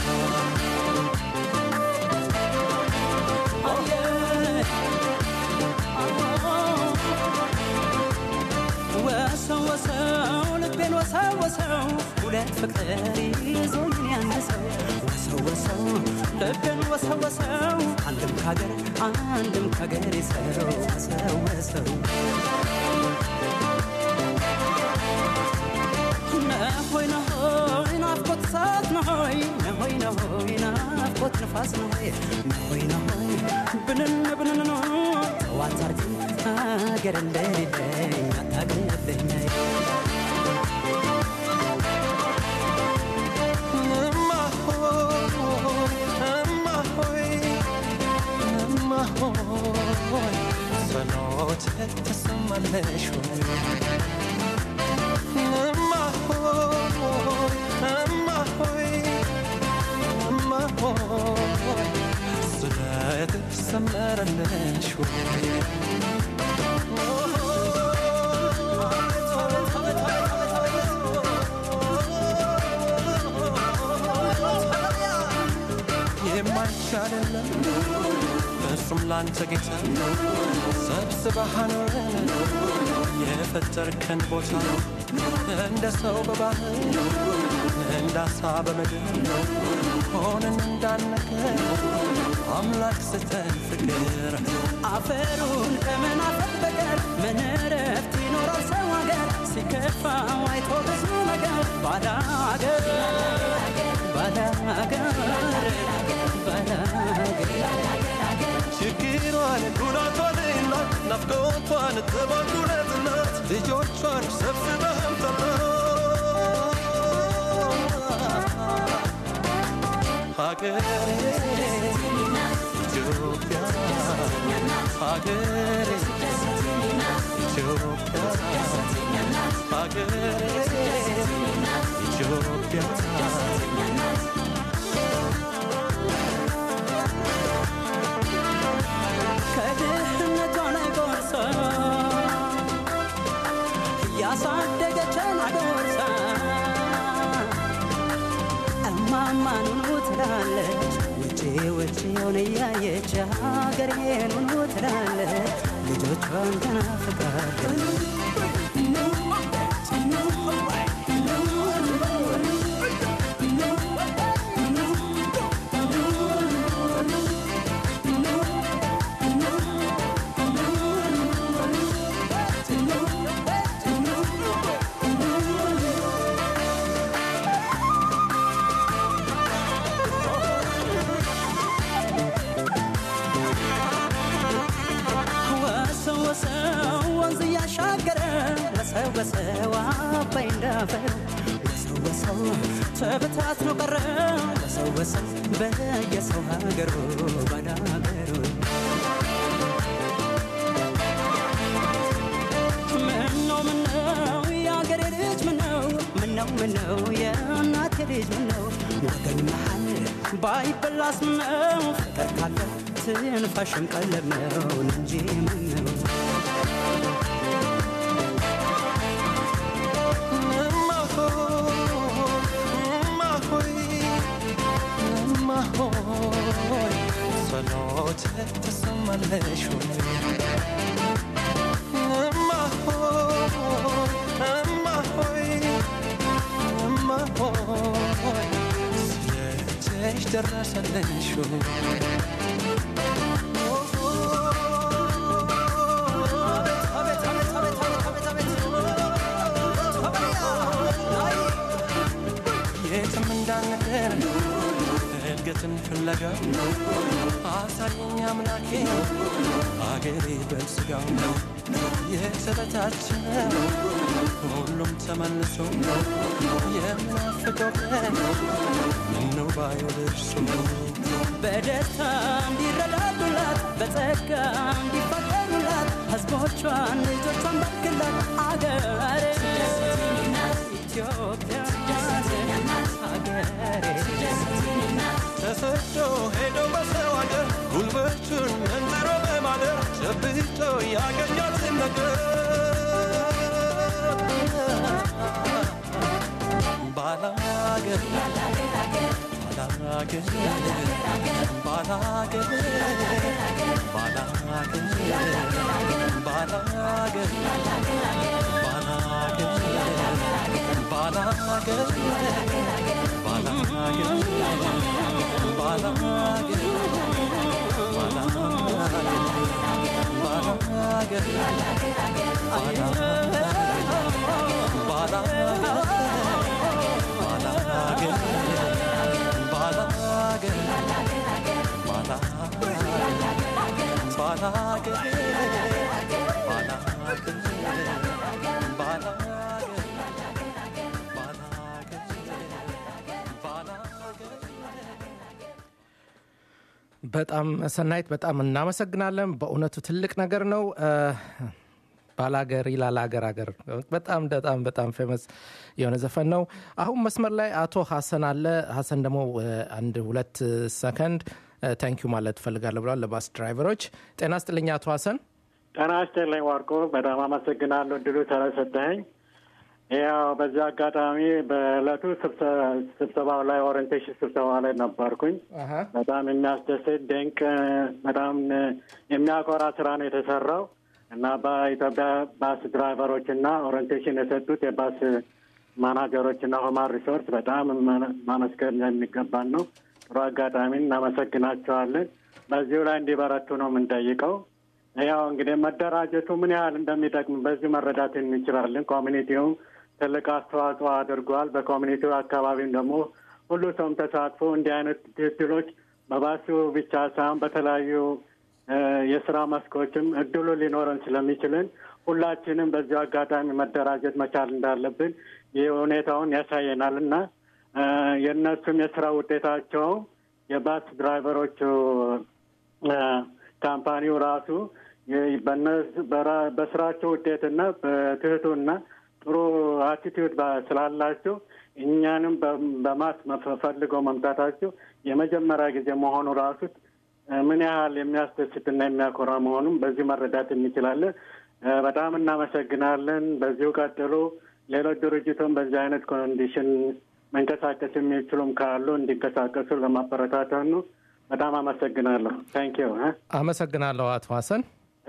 ወሰው ወሰው ልቤን ወሰው ወሰው ሁለት ፍቅር ይዞኝ አንድ ሰው ወሰው ወሰው ልቤን ወሰው ወሰው አንድም ካገር አንድም ካገር ሰው ወሰው ወሰው ነሆይ ነሆይ ናፍቆት እሳት ነሆይ ነሆይ ነሆይ ናፍቆት ንፋስ ነሆይ ነሆይ ነሆይ ብንን ብንን ነው ጠዋት አርግ ሀገር እንደሌለኝ አታውቅብኝ ጸሎት ተሰማለሽ ወይ እማ ሆይ እማ ሆይ እማ ሆይ ስለት ሰመረለሽ ወይ የለም እርሱም ላንተ ጌታ ሰብስበህ አኖረን የፈጠርከን ቦታ እንደ ሰው በባህር እንደ አሳ በምድር ሆነን እንዳነገር አምላክ ስተን ፍቅር አፈሩን ከምን አፈር በቀር ምን እረፍት ይኖራል ሰው ሀገር ሲከፋው አይቶ ብዙ ነገር ባዳ ሀገር ባዳ ሀገር ባዳ ሀገር ችግሯን ጉዳቷንና ናፍቆቷን ተባጉለትናት ልጆቿን ሰብስበህም ጠራ ሀገሬ ኢትዮጵያ ሀገሬ ኢትዮጵያ ሀገሬ ኢትዮጵያ ከድህነቷ ላይ ጎርሳ እያሳደገችን አጎርሳ እማማኑኑ ትላለች ውጪ ውጪውን እያየች ሀገሬኑኑ ትላለች ልጆቿን ተናፍቃለች ወሰው ወሰው ወንዝ እያሻገረ ወሰው ወሰው አባይ እንዳፈር ወሰው ወሰው ተበታትኖ ቀረ ወሰው ወሰው በየሰው ሀገሩ ባዳ ሀገሩ ምነው ምነው የአገሬ ልጅ ምነው ምነው ምነው የእናቴ ልጅ ምነው ወገን መሃል ባይበላስ ምነው ፍቅር ካለ ትንፋሽም ቀለብ ነው እንጂ ምነው ጸሎት ተሰማለሽ እማ ሆይ እማ ሆይ እማ ሆይ ስለእጅሽ ደረሰልሽ አቤት አቤት አቤት አቤት አቤት የትም እንዳንቀር እድገትን ፍለጋ አሳየኝ አምላኬ አገሬ በስጋው የተበታችነ ሁሉም ተመልሶ የምናፍቀው ቀን ምነው ባየው ደርሶ በደስታ እንዲረዳዱላት በጸጋ እንዲፋቀሩላት ሕዝቦቿን ልጆቿን ባርክላት አገሬ ኢትዮጵያ ሀገሬ ተሰዶ ሄዶ በሰው አገር ጉልበቱን መንዝሮ በማደር ጨብጦ ያገኛትን ነገር ባላገር ባላገር ባላገር ባላገር ባላገር ባላገር በጣም ሰናይት በጣም እናመሰግናለን። በእውነቱ ትልቅ ነገር ነው። ባላገር ይላል አገር አገር በጣም በጣም በጣም ፌመስ የሆነ ዘፈን ነው። አሁን መስመር ላይ አቶ ሀሰን አለ። ሀሰን ደግሞ አንድ ሁለት ሰከንድ ታንኪዩ ማለት ትፈልጋለሁ ብለዋል ለባስ ድራይቨሮች። ጤና ስጥልኝ አቶ ሀሰን። ጤና ይስጥልኝ ዋርቆ፣ በጣም አመሰግናለሁ እድሉ ስለሰጠኸኝ። ያው በዚህ አጋጣሚ በእለቱ ስብሰ- ስብሰባው ላይ ኦሪንቴሽን ስብሰባ ላይ ነበርኩኝ። አሀ። በጣም የሚያስደስት ድንቅ፣ በጣም የሚያኮራ ስራ ነው የተሰራው እና በኢትዮጵያ ባስ ድራይቨሮች እና ኦሪንቴሽን የሰጡት የባስ ማናጀሮች እና ሁማን ሪሶርስ በጣም ማ- ማመስገን የሚገባን ነው። ጥሩ አጋጣሚ እናመሰግናቸዋለን። በዚሁ ላይ እንዲበረቱ ነው የምንጠይቀው። ያው እንግዲህ መደራጀቱ ምን ያህል እንደሚጠቅም በዚህ መረዳት እንችላለን። ኮሚኒቲውም ትልቅ አስተዋጽኦ አድርጓል። በኮሚኒቲው አካባቢም ደግሞ ሁሉ ሰውም ተሳትፎ እንዲህ አይነት ድሎች በባሱ ብቻ ሳይሆን በተለያዩ እ፣ የስራ መስኮችም እድሉ ሊኖረን ስለሚችልን ሁላችንም በዚሁ አጋጣሚ መደራጀት መቻል እንዳለብን ይህ ሁኔታውን ያሳየናል እና እ፣ የእነሱም የስራ ውጤታቸው የባስ ድራይቨሮቹ እ፣ ካምፓኒው ራሱ የ- በእነሱ- በራ- በስራቸው ውጤትና በትህቱና ጥሩ አቲቲዩድ ስላላቸው እኛንም በ- በማስ መፈ- ፈልገው መምጣታቸው የመጀመሪያ ጊዜ መሆኑ ራሱ እ፣ ምን ያህል የሚያስደስትና የሚያኮራ መሆኑን በዚህ መረዳት እንችላለን። እ፣ በጣም እናመሰግናለን። በዚሁ ቀጥሉ። ሌሎች ድርጅቱም በዚህ አይነት ኮንዲሽን መንቀሳቀስ የሚችሉም ካሉ እንዲንቀሳቀሱ ለማበረታታት ነው። በጣም አመሰግናለሁ። ታንኪዩ አመሰግናለሁ አቶ ሀሰን።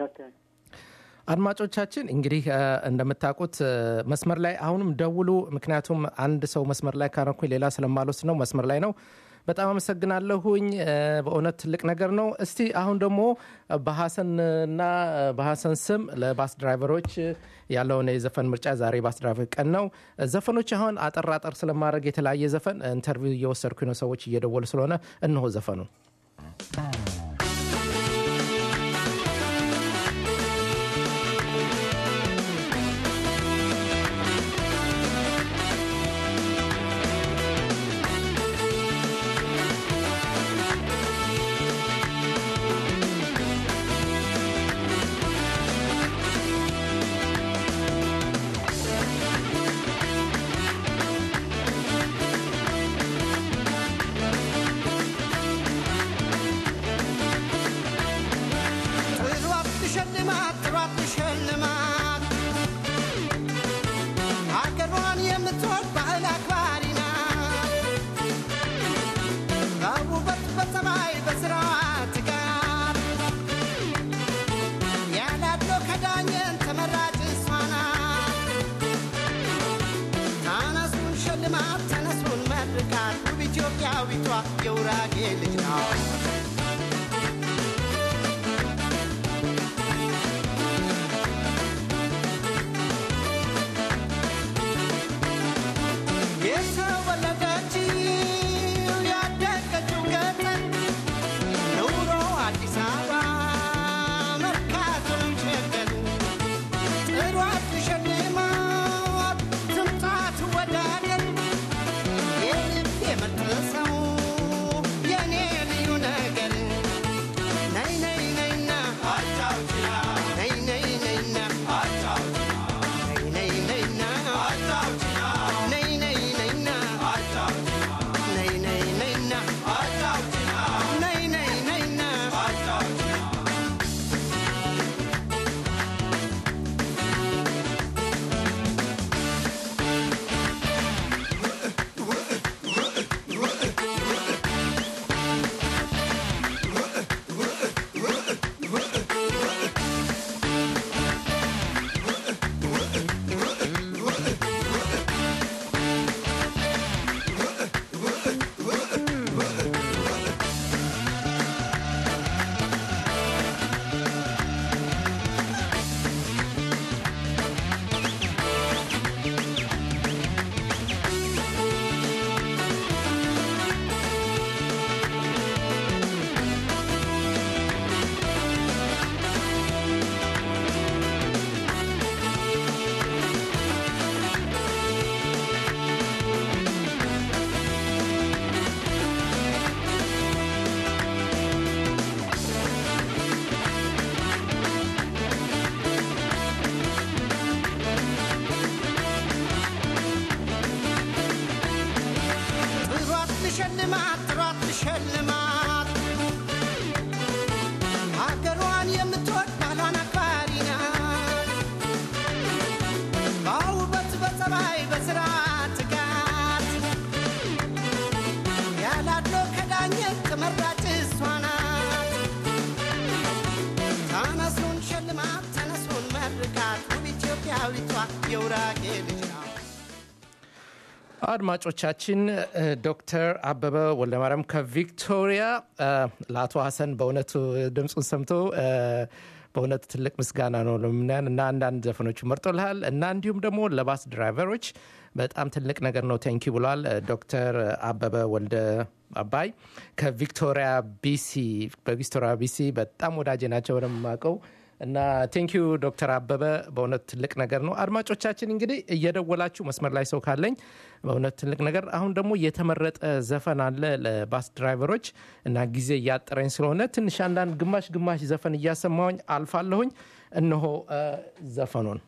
አድማጮቻችን እንግዲህ እ፣ እንደምታውቁት እ፣ መስመር ላይ አሁንም ደውሉ። ምክንያቱም አንድ ሰው መስመር ላይ ካረኩኝ ሌላ ስለማልወስድ ነው። መስመር ላይ ነው። በጣም አመሰግናለሁኝ። እ፣ በእውነት ትልቅ ነገር ነው። እስቲ አሁን ደግሞ በሀሰንና በሀሰን ስም ለባስ ድራይቨሮች ያለውን የዘፈን ምርጫ ዛሬ ባስ ድራይቨር ቀን ነው። ዘፈኖች አሁን አጠር አጠር ስለማድረግ የተለያየ ዘፈን ኢንተርቪው እየወሰድኩኝ ነው። ሰዎች እየደወሉ ስለሆነ እነሆ ዘፈኑ ጥሯት ትሸልማት ጥሯት ትሸልማት ሀገሯን የምትወድ ባህል አክባሪ ናት በውበት በጸባይ በስራዋ ትጋት ያላድሎ ከዳኘን ተመራጭ እሷ ናት ተነሱን ሸልማት ተነሱን መርቃት ውብ ኢትዮጵያዊቷ የውራጌ ልጅ ናት የተወለደችው ያደገችው ገጠር ኑሮ አዲስ አበባ መርካቶ ሸገር ጥሯት ትሸልማት ትምጣ ትወዳደር የልብ የምርጥ ሰው የኔ ልዩ ነገር የውራጌ ልጅ ነው አድማጮቻችን እ፣ ዶክተር አበበ ወልደማርያም ከቪክቶሪያ እ፣ ለአቶ ሀሰን በእውነቱ ድምፁን ሰምቶ እ፣ በእውነቱ ትልቅ ምስጋና ነው ለምናን እና አንዳንድ ዘፈኖቹ መርጦልሃል እና እንዲሁም ደግሞ ለባስ ድራይቨሮች በጣም ትልቅ ነገር ነው ቴንኪ ብሏል እ፣ ዶክተር አበበ ወልደ አባይ ከቪክቶሪያ ቢሲ በቪክቶሪያ ቢሲ በጣም ወዳጄ ናቸው ወደማቀው እና ቴንኪዩ ዶክተር አበበ በእውነት ትልቅ ነገር ነው። አድማጮቻችን እንግዲህ እየደወላችሁ መስመር ላይ ሰው ካለኝ በእውነት ትልቅ ነገር። አሁን ደግሞ የተመረጠ ዘፈን አለ ለባስ ድራይቨሮች እና ጊዜ እያጠረኝ ስለሆነ ትንሽ አንዳንድ ግማሽ ግማሽ ዘፈን እያሰማሁኝ አልፋለሁኝ። እነሆ እ፣ ዘፈኑን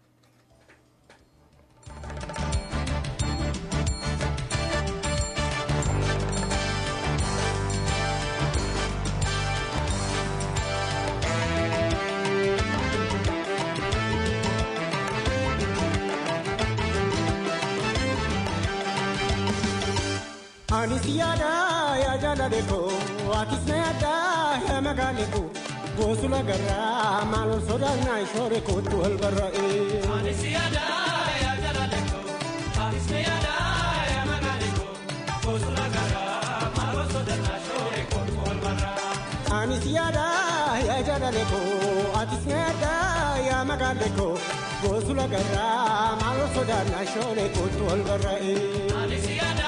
Anis yaada yaa jaalale koo atis na yaada yaa magaale koo goosula garraa maal ol sodaannaa shoore kootu wal barra'e. Anis yaada yaa jaalale koo atis na yaada yaa magaale koo goosula garraa maal ol sodaannaa shoore kootu wal barra'e. Anis yaada yaa jaalale koo atis na yaada yaa magaale koo goosula garraa maal ol sodaannaa shoore kootu wal barra'e. Anis yaada.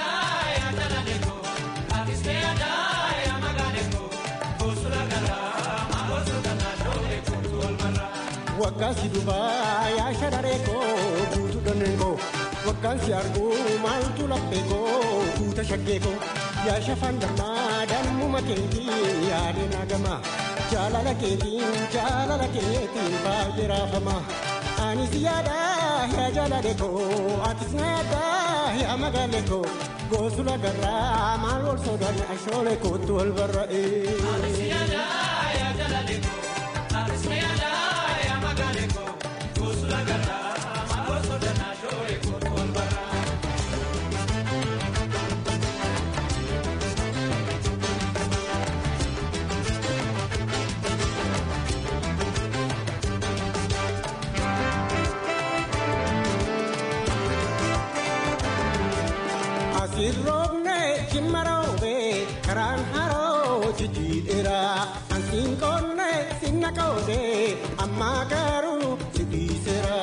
Waggaansi dubaa yaa shararee koo guutuu dhonneen koo waggaansi arguu maaltu laphee koo guuta shaggee koo yaa shafaan dammaa dammuma keetii yaadee naagamaa jaalala keetiin jaalala keetiin baay'ee raafamaa. Anis yaada yaa jaalale koo atis na yaada yaa magaale koo goosula garraa maal wal sodaan ashoolee kootu wal barra'ee. Anis yaada yaa jaalale koo atis na yaada. Asirroobne shimmaroobe karaan haroo jijjiidheera ansiin qonne sinna qoode ammaa garuu si dhiiseera.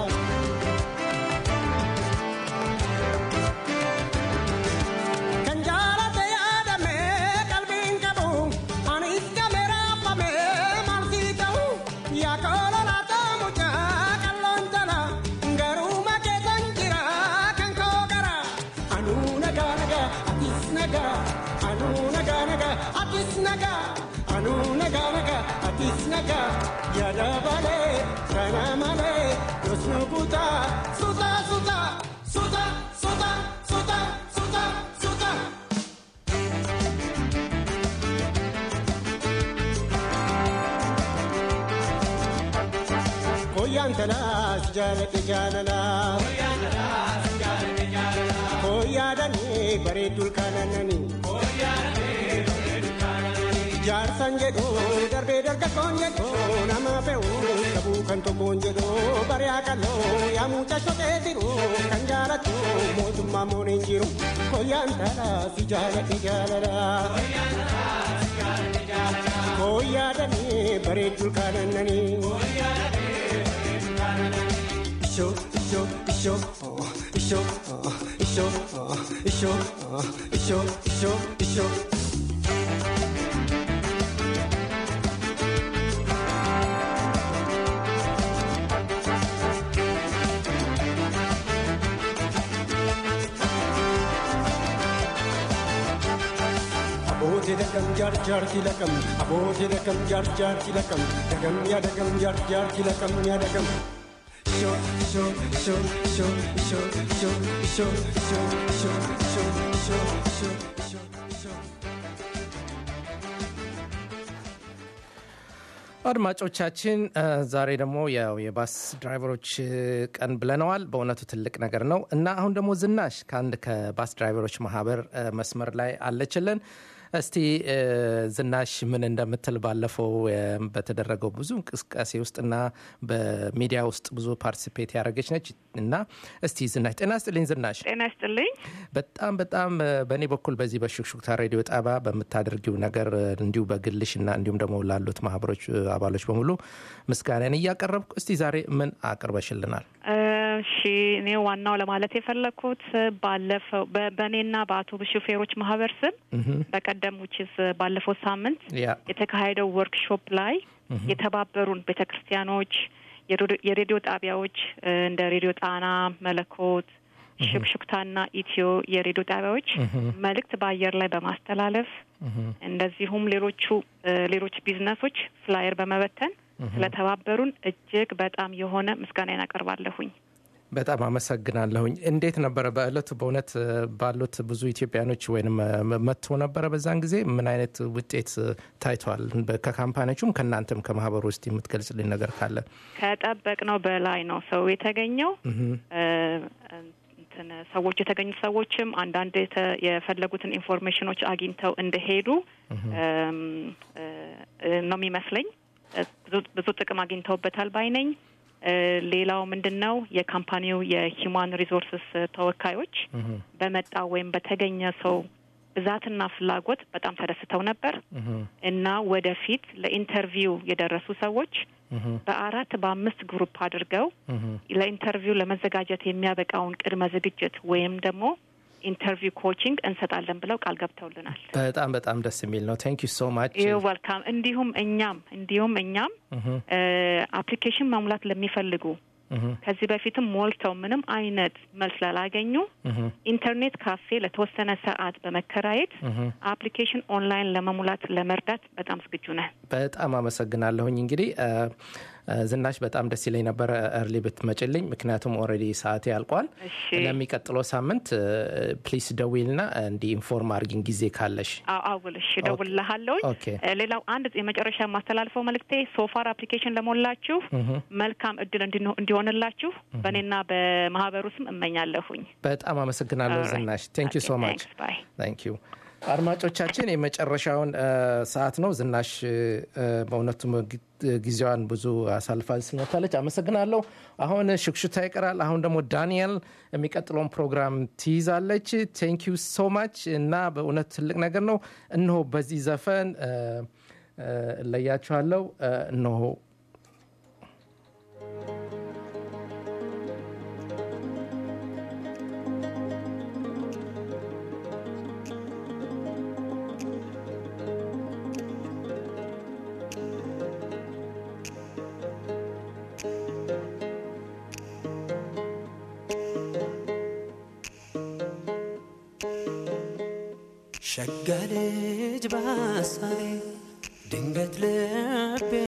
Kan jaalate yaadame qalbiin qabu anis gamee raafame maal sii ta'u yaa koololaa taamuchaa qalloon jala garuu makeessan jira kan koo gara. Anuu nagaa nagaa atis nagaa anuu nagaa nagaa atis nagaa anuu nagaa nagaa atis nagaa yaada balee kana malee jos nu kutaa suuta suuta suuta suuta suuta suuta suuta. Koyyaan talaas jaalladhe jaalalaa. Koyyaadanii bareedduu kaanananii. Jaarsan jedhu darbee dargaggoon jedhu nama fe'u qabuu kan tokkoon jedhu bari'aa qal'oo yaa mucaa shotee jiru kan jaalatu mootummaa mooneen jiru koyyaan taalaa si jaaladhe jaalala. Koyyaadanii bareedduu kaanananii. Isho isho isho oh, isho oh, isho oh, isho oh, isho isho isho. Abooti dagam jaar jaar kilakam abooti dagam jaar jaar kilakam dagam ya dagam jaar jaar kilakam ya dagam. Isho isho isho isho isho isho isho isho isho isho isho isho isho isho. አድማጮቻችን እ፣ ዛሬ ደግሞ ያው የባስ ድራይቨሮች እ፣ ቀን ብለነዋል። በእውነቱ ትልቅ ነገር ነው እና አሁን ደግሞ ዝናሽ ከአንድ ከባስ ድራይቨሮች ማህበር እ፣ መስመር ላይ አለችልን እስቲ እ፣ ዝናሽ ምን እንደምትል ባለፈው እ፣ በተደረገው ብዙ እንቅስቃሴ ውስጥና በሚዲያ ውስጥ ብዙ ፓርቲሲፔት ያደረገች ነች እና እስቲ ዝናሽ ጤና ስጥልኝ ዝናሽ ጤና ይስጥልኝ። በጣም በጣም እ፣ በእኔ በኩል በዚህ በሹክሹክታ ሬዲዮ ጣቢያ በምታደርጊው ነገር እ፣ እንዲሁ በግልሽ እና እንዲሁም ደግሞ ላሉት ማህበሮች እ፣ አባሎች በሙሉ ምስጋናን እያቀረብኩ እስቲ ዛሬ ምን አቅርበሽልናል? እሺ እኔ ዋናው ለማለት የፈለግኩት ባለፈው በ- በእኔና በአውቶቡስ ሹፌሮች ማህበር ስም እህም፣ በቀደም ውችስ ባለፈው ሳምንት ያ የተካሄደው ወርክሾፕ ላይ የተባበሩን ቤተ ክርስቲያኖች፣ የሬዲዮ- የሬዲዮ ጣቢያዎች እ፣ እንደ ሬዲዮ ጣና፣ መለኮት፣ ሽክሹክታና ኢትዮ የሬዲዮ ጣቢያዎች መልእክት በአየር ላይ በማስተላለፍ እንደዚሁም ሌሎቹ እ፣ ሌሎች ቢዝነሶች ፍላየር በመበተን ስለተባበሩን እጅግ በጣም የሆነ ምስጋናዬን አቀርባለሁኝ። በጣም አመሰግናለሁኝ። እንዴት ነበረ በእለቱ? በእውነት እ፣ ባሉት ብዙ ኢትዮጵያኖች ወይም መጥቶ ነበረ በዛን ጊዜ ምን አይነት ውጤት እ፣ ታይቷል? በ- ከካምፓኒዎቹም ከእናንተም ከማህበሩ ውስጥ የምትገልጽልኝ ነገር ካለ? ከጠበቅነው በላይ ነው ሰው የተገኘው። እህም፣ እ፣ እንትን ሰዎች የተገኙት ሰዎችም አንዳንድ የተ- የፈለጉትን ኢንፎርሜሽኖች አግኝተው እንደሄዱ እም፣ እ፣ እ፣ ነው የሚመስለኝ። እ፣ ብዙ- ብዙ ጥቅም አግኝተውበታል ባይ ነኝ። እ፣ ሌላው ምንድን ነው የካምፓኒው የሂውማን ሪሶርስስ ተወካዮች እህም፣ በመጣ ወይም በተገኘ ሰው ብዛትና ፍላጎት በጣም ተደስተው ነበር እህም፣ እና ወደፊት ለኢንተርቪው የደረሱ ሰዎች እህም፣ በአራት በአምስት ግሩፕ አድርገው እህም። ለኢንተርቪው ለመዘጋጀት የሚያበቃውን ቅድመ ዝግጅት ወይም ደግሞ ኢንተርቪው ኮቺንግ እንሰጣለን ብለው ቃል ገብተውልናል። በጣም በጣም ደስ የሚል ነው። ታንክ ዩ ሶ ማች። ዩ ወልካም። እንዲሁም እኛም እንዲሁም እኛም አፕሊኬሽን መሙላት ለሚፈልጉ ከዚህ በፊትም ሞልተው ምንም አይነት መልስ ላላገኙ ኢንተርኔት ካፌ ለተወሰነ ሰዓት በመከራየት አፕሊኬሽን ኦንላይን ለመሙላት ለመርዳት በጣም ዝግጁ ነን። በጣም አመሰግናለሁኝ። እንግዲህ እ፣ እ፣ ዝናሽ በጣም ደስ ይለኝ ነበረ እርሊ ብትመጭልኝ፣ ምክንያቱም ኦልሬዲ ሰዓቴ ያልቋል። እሺ ለሚቀጥለው ሳምንት ፕሊስ ደዊልና እንዲ ኢንፎርም አርጊን ጊዜ ካለሽ። አዎ አውል እሺ፣ እደውልልሃለሁኝ። ኦኬ። እ፣ ሌላው አንድ የመጨረሻ የማስተላልፈው መልእክቴ ሶፋር አፕሊኬሽን ለሞላችሁ መልካም እድል እንዲኖ- እንዲሆንላችሁ በእኔና በማህበሩ ስም እመኛለሁኝ። በጣም አመሰግናለሁ Alright. ዝናሽ። ቴንክ ዩ ሶ ማች Thanks, bye. ታንክ ዩ አድማጮቻችን የመጨረሻውን እ፣ ሰዓት ነው። ዝናሽ እ፣ በእውነቱም ጊ- ጊዜዋን ብዙ አሳልፋ ስለመታለች አመሰግናለሁ። አሁን ሽክሹታ ይቀራል። አሁን ደግሞ ዳንኤል የሚቀጥለውን ፕሮግራም ትይዛለች። ቴንክ ዩ ሶ ማች እና በእውነት ትልቅ ነገር ነው። እነሆ በዚህ ዘፈን እ፣ እ፣ እለያችኋለሁ። እ፣ እነሆ ሸጋ ልጅ በሀሳቤ ድንገት ልቤ